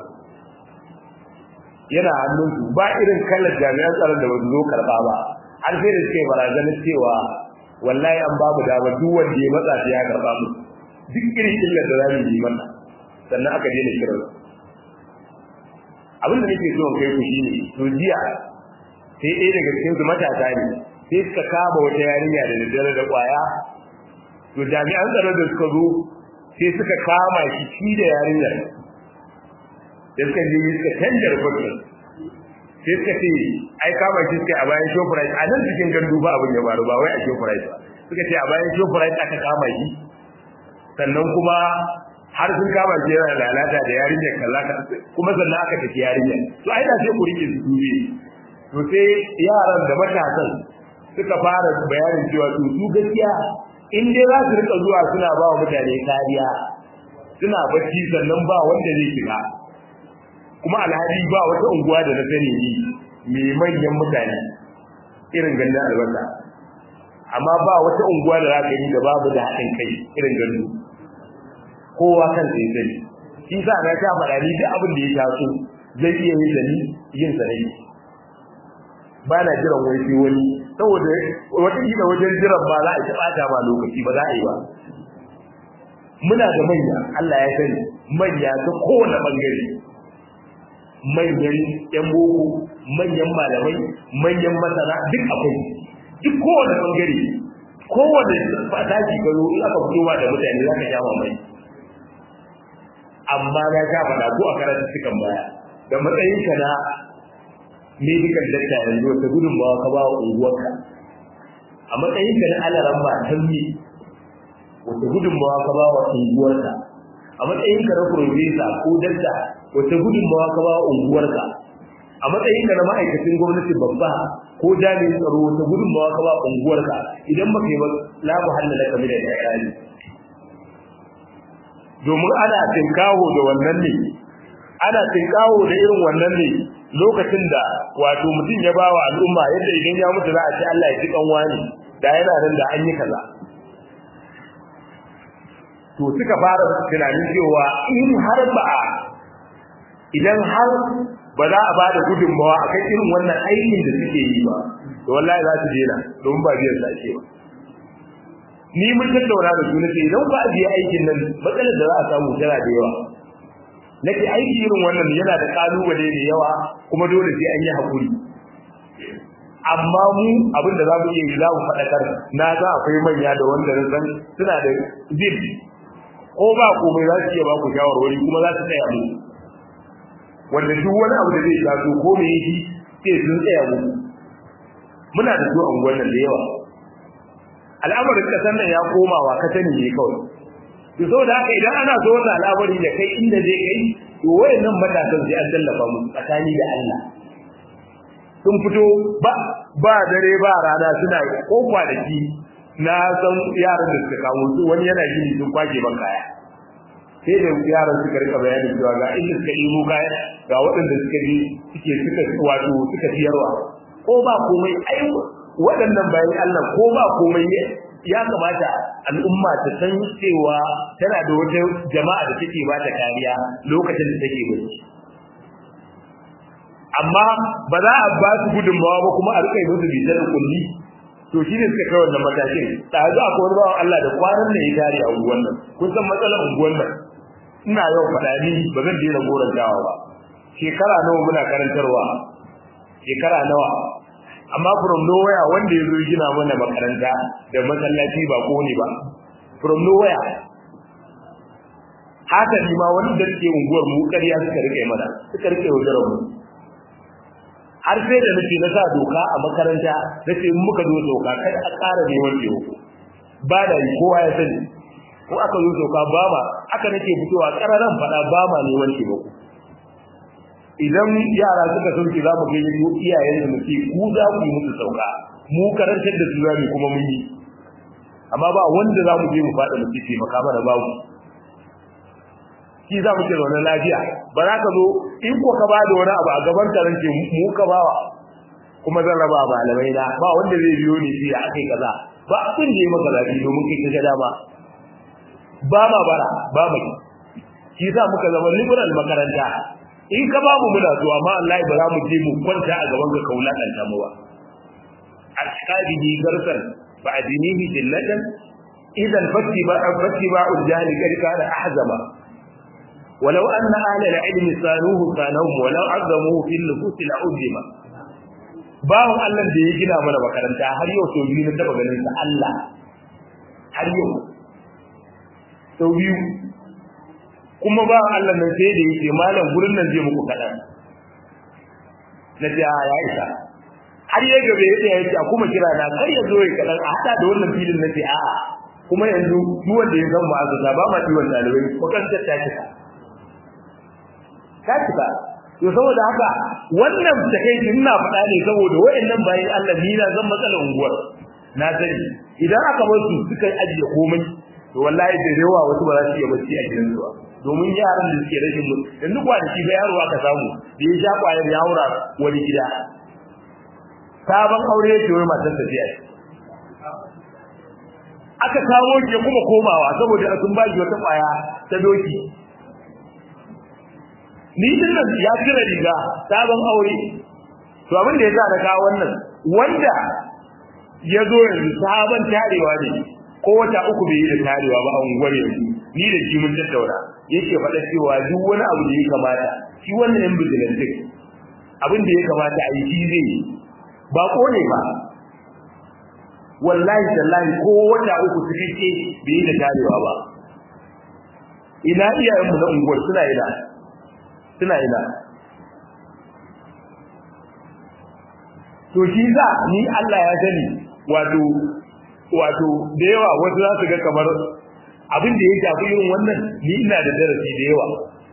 yana hannun su ba irin kalar jami'an tsaron da ba su zo karɓa ba har sai da suke barazanar cewa wallahi an babu dama duk wanda ya matsa sai ya karɓa mu duk irin illar da za mu yi mana sannan aka daina kiran abin da nake so in kai ku shine to jiya sai ɗaya daga cikin su matasa ne sai suka kama wata yarinya da daddare da ƙwaya to jami'an tsaro da suka zo sai suka kama shi shi da yarinyar da suka je suka canja rubutun sai suka ce ai kama shi suka a bayan shoprite a nan cikin gandu ba abin ya faru ba wai a shoprite ba suka ce a bayan shoprite aka kama shi sannan kuma har sun kama shi yana lalata da yarinyar kaza kuma sannan aka tafi yarinyar to ai da sai ku rike su dube to sai yaran da matasan suka fara bayanin cewa to su gaskiya in dai za su rika zuwa suna ba wa mutane kariya suna bacci sannan ba wanda zai shiga kuma alhali ba wata unguwa da na sani ni mai manyan mutane irin gandun albasa amma ba wata unguwa da za ka yi da babu da haɗin kai irin gandu kowa kan sai sani shi sa na sha faɗa ni duk abin da ya taso zai iya yin sani yin sanai ba na jiran wani sai wani saboda wataƙila wajen jiran ba za a ci ɓata ba lokaci ba za a yi ba muna da manya Allah ya sani manya ta kowane ɓangare manyan yan boko manyan malamai manyan masana duk akwai duk kowane ɓangare kowane fataki garo in aka fito ma da mutane za ka sha mamaki amma na sha faɗa ko a karatu cikin baya da matsayinka na medical doctor yanzu wata gudunmawa ka ba wa unguwarka a matsayinka na alaran ba tanmi wata gudunmawa ka ba wa unguwarka a matsayinka na profesa ko dakta wata gudunmawa ka ba wa unguwarka a matsayinka na ma'aikacin gwamnati babba ko jami'in tsaro wata gudunmawa ka ba wa unguwarka idan baka yi ba la mu hallala ka da iyali domin ana tinkawo da wannan ne ana tinkawo da irin wannan ne lokacin da wato mutum ya bawa al'umma yadda idan ya mutu za a ce Allah ya ji kanwa ne da yana nan da an yi kaza to suka fara tunanin cewa in har ba a idan har ba za a bada gudunmawa a kan irin wannan aikin da suke yi ba to wallahi za su daina domin ba biyan sa ake ba ni mun tattauna da su nace idan ba a biya aikin nan matsalar da za a samu tana da yawa nake aiki irin wannan yana da kalubale da yawa kuma dole sai an yi hakuri amma mu abin da za mu iya yi za mu faɗakar na za akwai manya da wanda na san suna da zil ko ba komai za su iya ba ku shawarwari kuma za su tsaya mu wanda duk wani abu da zai taso ko me yake sai sun tsaya mu muna da su anguwan nan da yawa al'amarin kasan nan ya koma wa ka sani ne kawai to saboda haka idan ana so wannan al'amari da kai inda zai kai to wayannan matasan sai an tallafa mu tsakani da Allah sun fito ba ba dare ba rana suna ko kwanaki na san yaran da suka kawo su wani yana gini sun kwake ban kaya sai da yaran suka rika bayanin cewa ga inda suka ɗibo kaya ga waɗanda suka je suke suka wato suka siyarwa ko ba komai ai waɗannan bayan Allah ko ba komai ya kamata al'umma ta san cewa tana da wata jama'a da take ba ta kariya lokacin da take bacci amma ba za a ba su gudunmawa ba kuma a rika yi musu bitar kulli to shi ne suka kai wannan matakin ɗazu akwai wani bawan Allah da kwanan da ya tare a unguwan nan kun san matsalar unguwan nan ina yau faɗa ni ba zan daina gorantawa ba shekara nawa muna karantarwa shekara nawa amma from nowhere wanda ya zo gina mana makaranta da masallaci ba ko ne ba from nowhere haka ni ma wani da suke unguwar mu ƙarya suka rike mana suka rike wajen mu har sai da nake na sa doka a makaranta nace in muka zo doka kada a ƙara neman taimako ba da kowa ya sani ko aka zo doka ba ma aka nake fitowa ƙararan faɗa ba ma neman taimako idan yara suka sauke za mu ga yi iyayen da muke ku za ku yi musu sauka mu karantar da su zamu kuma mun yi amma ba wanda za mu je mu faɗa muke taimaka mana babu shi za mu ce zaune lafiya ba za ka zo in ko ka ba da wani abu a gaban taron ce mu ka bawa kuma zan raba malamai na ba wanda zai biyo ni sai akai kaza ba abin da ya maka zafi domin kai ka ga dama ba ma bara ba mai shi za muka zama liberal makaranta in ka ba mu muna zuwa amma Allah ba za mu je mu kwanta a gaban ka kaula kan ta mu ba ashabihi garsan fa adinihi jillatan idan fatti ba fatti ba ujjali karka da ahzama ولو أن أهل العلم صانوه صانوهم ولو عظموه في النفوس لعظم bawo Allah da ya gina mana makaranta har yau sau biyu na taba ganin sa Allah har yau sau biyu kuma ba Allah nan sai da yake malam gurin nan zai muku kadan na ce ya isa har ya gabe ya ce ya kuma kira na kar ya zo ya kadan a hada da wannan filin na ce a'a kuma yanzu duk wanda ya san ma'azuta ba ma ciwon dalibai makarantar ta kisa ta cika to saboda haka wannan takeici ina faɗa ne saboda wayannan bayan Allah ni na zan matsalar unguwar na sani idan aka bar su suka ajiye komai to wallahi da yawa wasu ba za su iya bacci a gidan su ba domin yaran da suke rashin mutu yanzu kwanaki ga yaro aka samu da ya sha kwayar ya haura wani gida sabon aure ya ce wai matar ta ce aka kawo ke kuma komawa saboda sun ba shi wata kwaya ta doki ni din nan ya kira riga sabon aure to abin da yasa da kawo wannan wanda ya zo yanzu sabon tarewa ne ko wata uku bai yi da tarewa ba a unguwar yanzu ni da shi mun tattauna yake faɗa cewa duk wani abu da ya kamata shi wannan yan bijilantik abin da ya kamata a yi shi zai yi ba ko ne ba wallahi tallahi ko wata uku su kake bai yi da tarewa ba ina iyayenmu na unguwar suna ina suna ina to shi za ni Allah ya sani wato wato da yawa wasu za su ga kamar abin da ya shafi irin wannan ni ina da darasi da yawa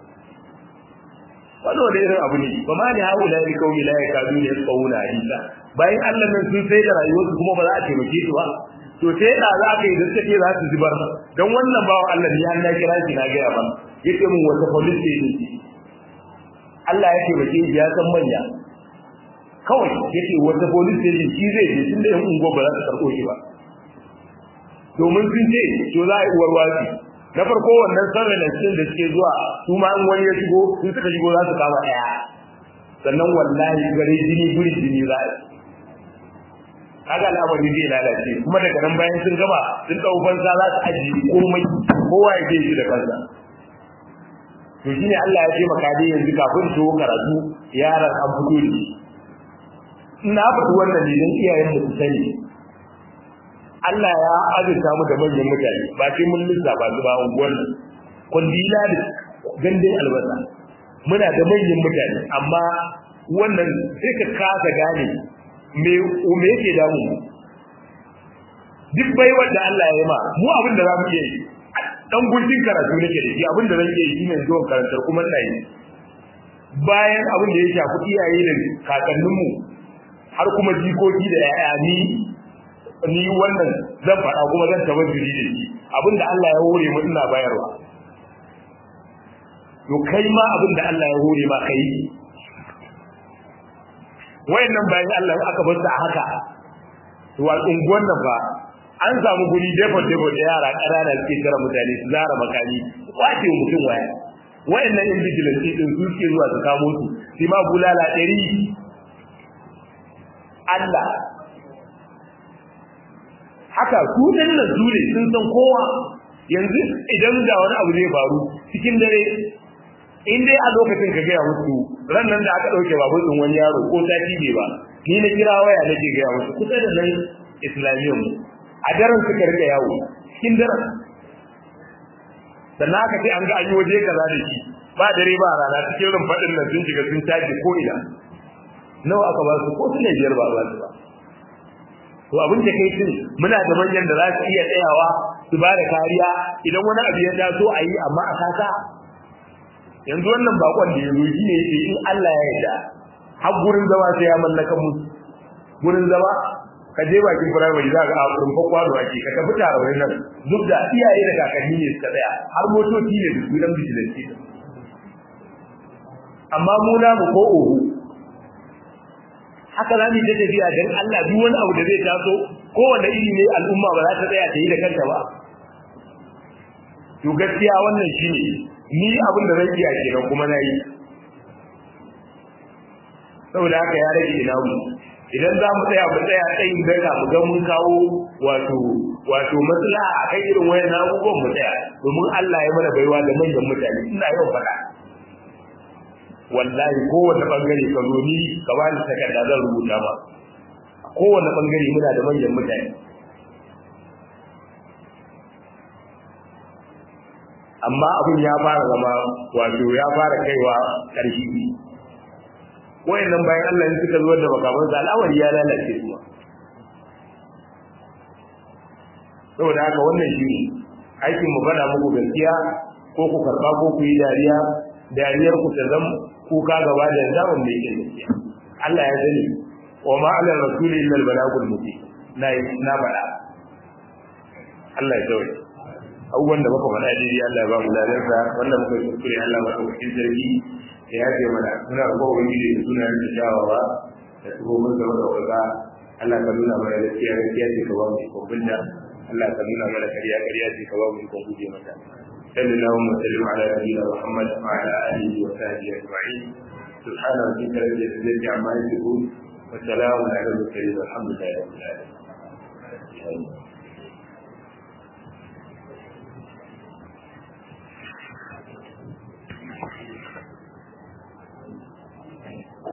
wannan da irin abu ne ba ma ni hawo la yi kaumi la ya kadu ne kauna hadisa bayan Allah nan sun sai da rayuwarsu kuma ba za a taimake su ba to sai da za ka yi da take za su zubar dan wannan bawan Allah ni har na kira shi na ga ba yace mun wata police station Allah ya taimake shi ya san manya kawai yace wata police station shi zai je tunda yan ungo ba za su karɓo shi ba domin sun ce to za a yi uwar wasi na farko wannan surveillance din da suke zuwa su ma in wani ya shigo sun suka shigo za su kama ɗaya sannan wallahi gare jini guri jini za a kaga al'amari zai lalace kuma daga nan bayan sun gama sun ɗau banza za su ajiye komai kowa ya je shi da kansa to shine Allah ya ce maka dai yanzu kafin su karatu yaran an fito da shi ina faɗi wannan ne don iyayen da su sani Allah ya azurta mu da manyan mutane ba sai mun lissafa su ba unguwar nan kundila da gandun albasa muna da manyan mutane amma wannan sai ka kasa gane me me yake damu duk bai wanda Allah ya yi ma mu abin da za mu iya yi dan gurjin karatu nake da shi abin da zan iya yi shine zuwa karantar kuma ina yi bayan abin da ya shafi iyaye da kakanninmu har kuma jikoki da yaya ni ni wannan zan faɗa kuma zan tabazzuri da shi abinda Allah ya hore mu ina bayarwa to kai ma abinda Allah ya hore ma kai wayannan bayan Allah aka bar su a haka to al'unguwan nan fa an samu guri defot defot da yara ƙanana suke tara mutane su zara makami kwace mutum waya wayannan in vigilante din su ke zuwa su kamo su sai ma bulala ɗari Allah haka su nan su ne sun san kowa yanzu idan da wani abu zai faru cikin dare in dai a lokacin ka gaya musu ran nan da aka ɗauke babur ɗin wani yaro ko sati bai ba ni na kira waya nake gaya musu kusa da nan islamiyyar mu a daren suka rika yawo cikin daren sannan aka ce an ga an yi waje kaza da shi ba dare ba rana cikin rumfaɗin nan sun shiga sun caji ko ina nawa aka ba su ko su ne biyar ba ba su ba to abin da kai tun muna da manyan da za su iya tsayawa su ba da kariya idan wani abu ya taso a yi amma a kasa yanzu wannan bakon da ya zo shi ne yake in Allah ya yarda har gurin zama sai ya mallaka mu gurin zama ka je bakin firamare za ka a rumfa kwano ake ka tafi tare wani nan duk da iyaye da kakanni ne suka tsaya har motoci ne da sunan bijilanci amma mu na mu ko oho haka za mu ta tafiya don Allah duk wani abu da zai taso kowane iri ne al'umma ba za ta tsaya ta yi da kanta ba to gaskiya wannan shine ni abin da zan iya kenan kuma na yi saboda haka ya rage ina mu idan za mu tsaya mu tsaya tsayin daga mu ga mun kawo wato wato maslaha a kan irin wayan abubuwan mu tsaya domin Allah ya mana baiwa da manyan mutane ina yau faɗa wallahi kowane bangare ka zo ni ka ba ni takarda zan rubuta ma kowane bangare muna da manyan mutane amma abin ya fara zama wato ya fara kaiwa ƙarshe wayannan bayan Allah ne suka zuwa da makaman sa al'amari ya lalace kuma saboda haka wannan shi ne aikin mu faɗa muku gaskiya ko ku karɓa ko ku yi dariya dariyar ku ta zama kuka gaba da zaman da yake gaskiya Allah ya sani wa ma ala rasuli illa al-balagul mubin na na faɗa Allah ya tsawaye abubuwan da muka faɗa daidai Allah ya ba mu ladarsa wanda muka yi kuskure Allah ya ba cikin zargi ya yaje mana muna roƙon ubangiji da sunayen da shawawa da tsohon da wanda wanda Allah ka nuna mana gaskiya gaskiya ce ka ba mu ikon binta Allah ka nuna mana kariya kariya ce ka ba mu ikon guje mata صلى الله وسلم على نبينا محمد وعلى اله وصحبه اجمعين سبحان ربك رب العزه عما يصفون وسلام على المرسلين والحمد لله رب العالمين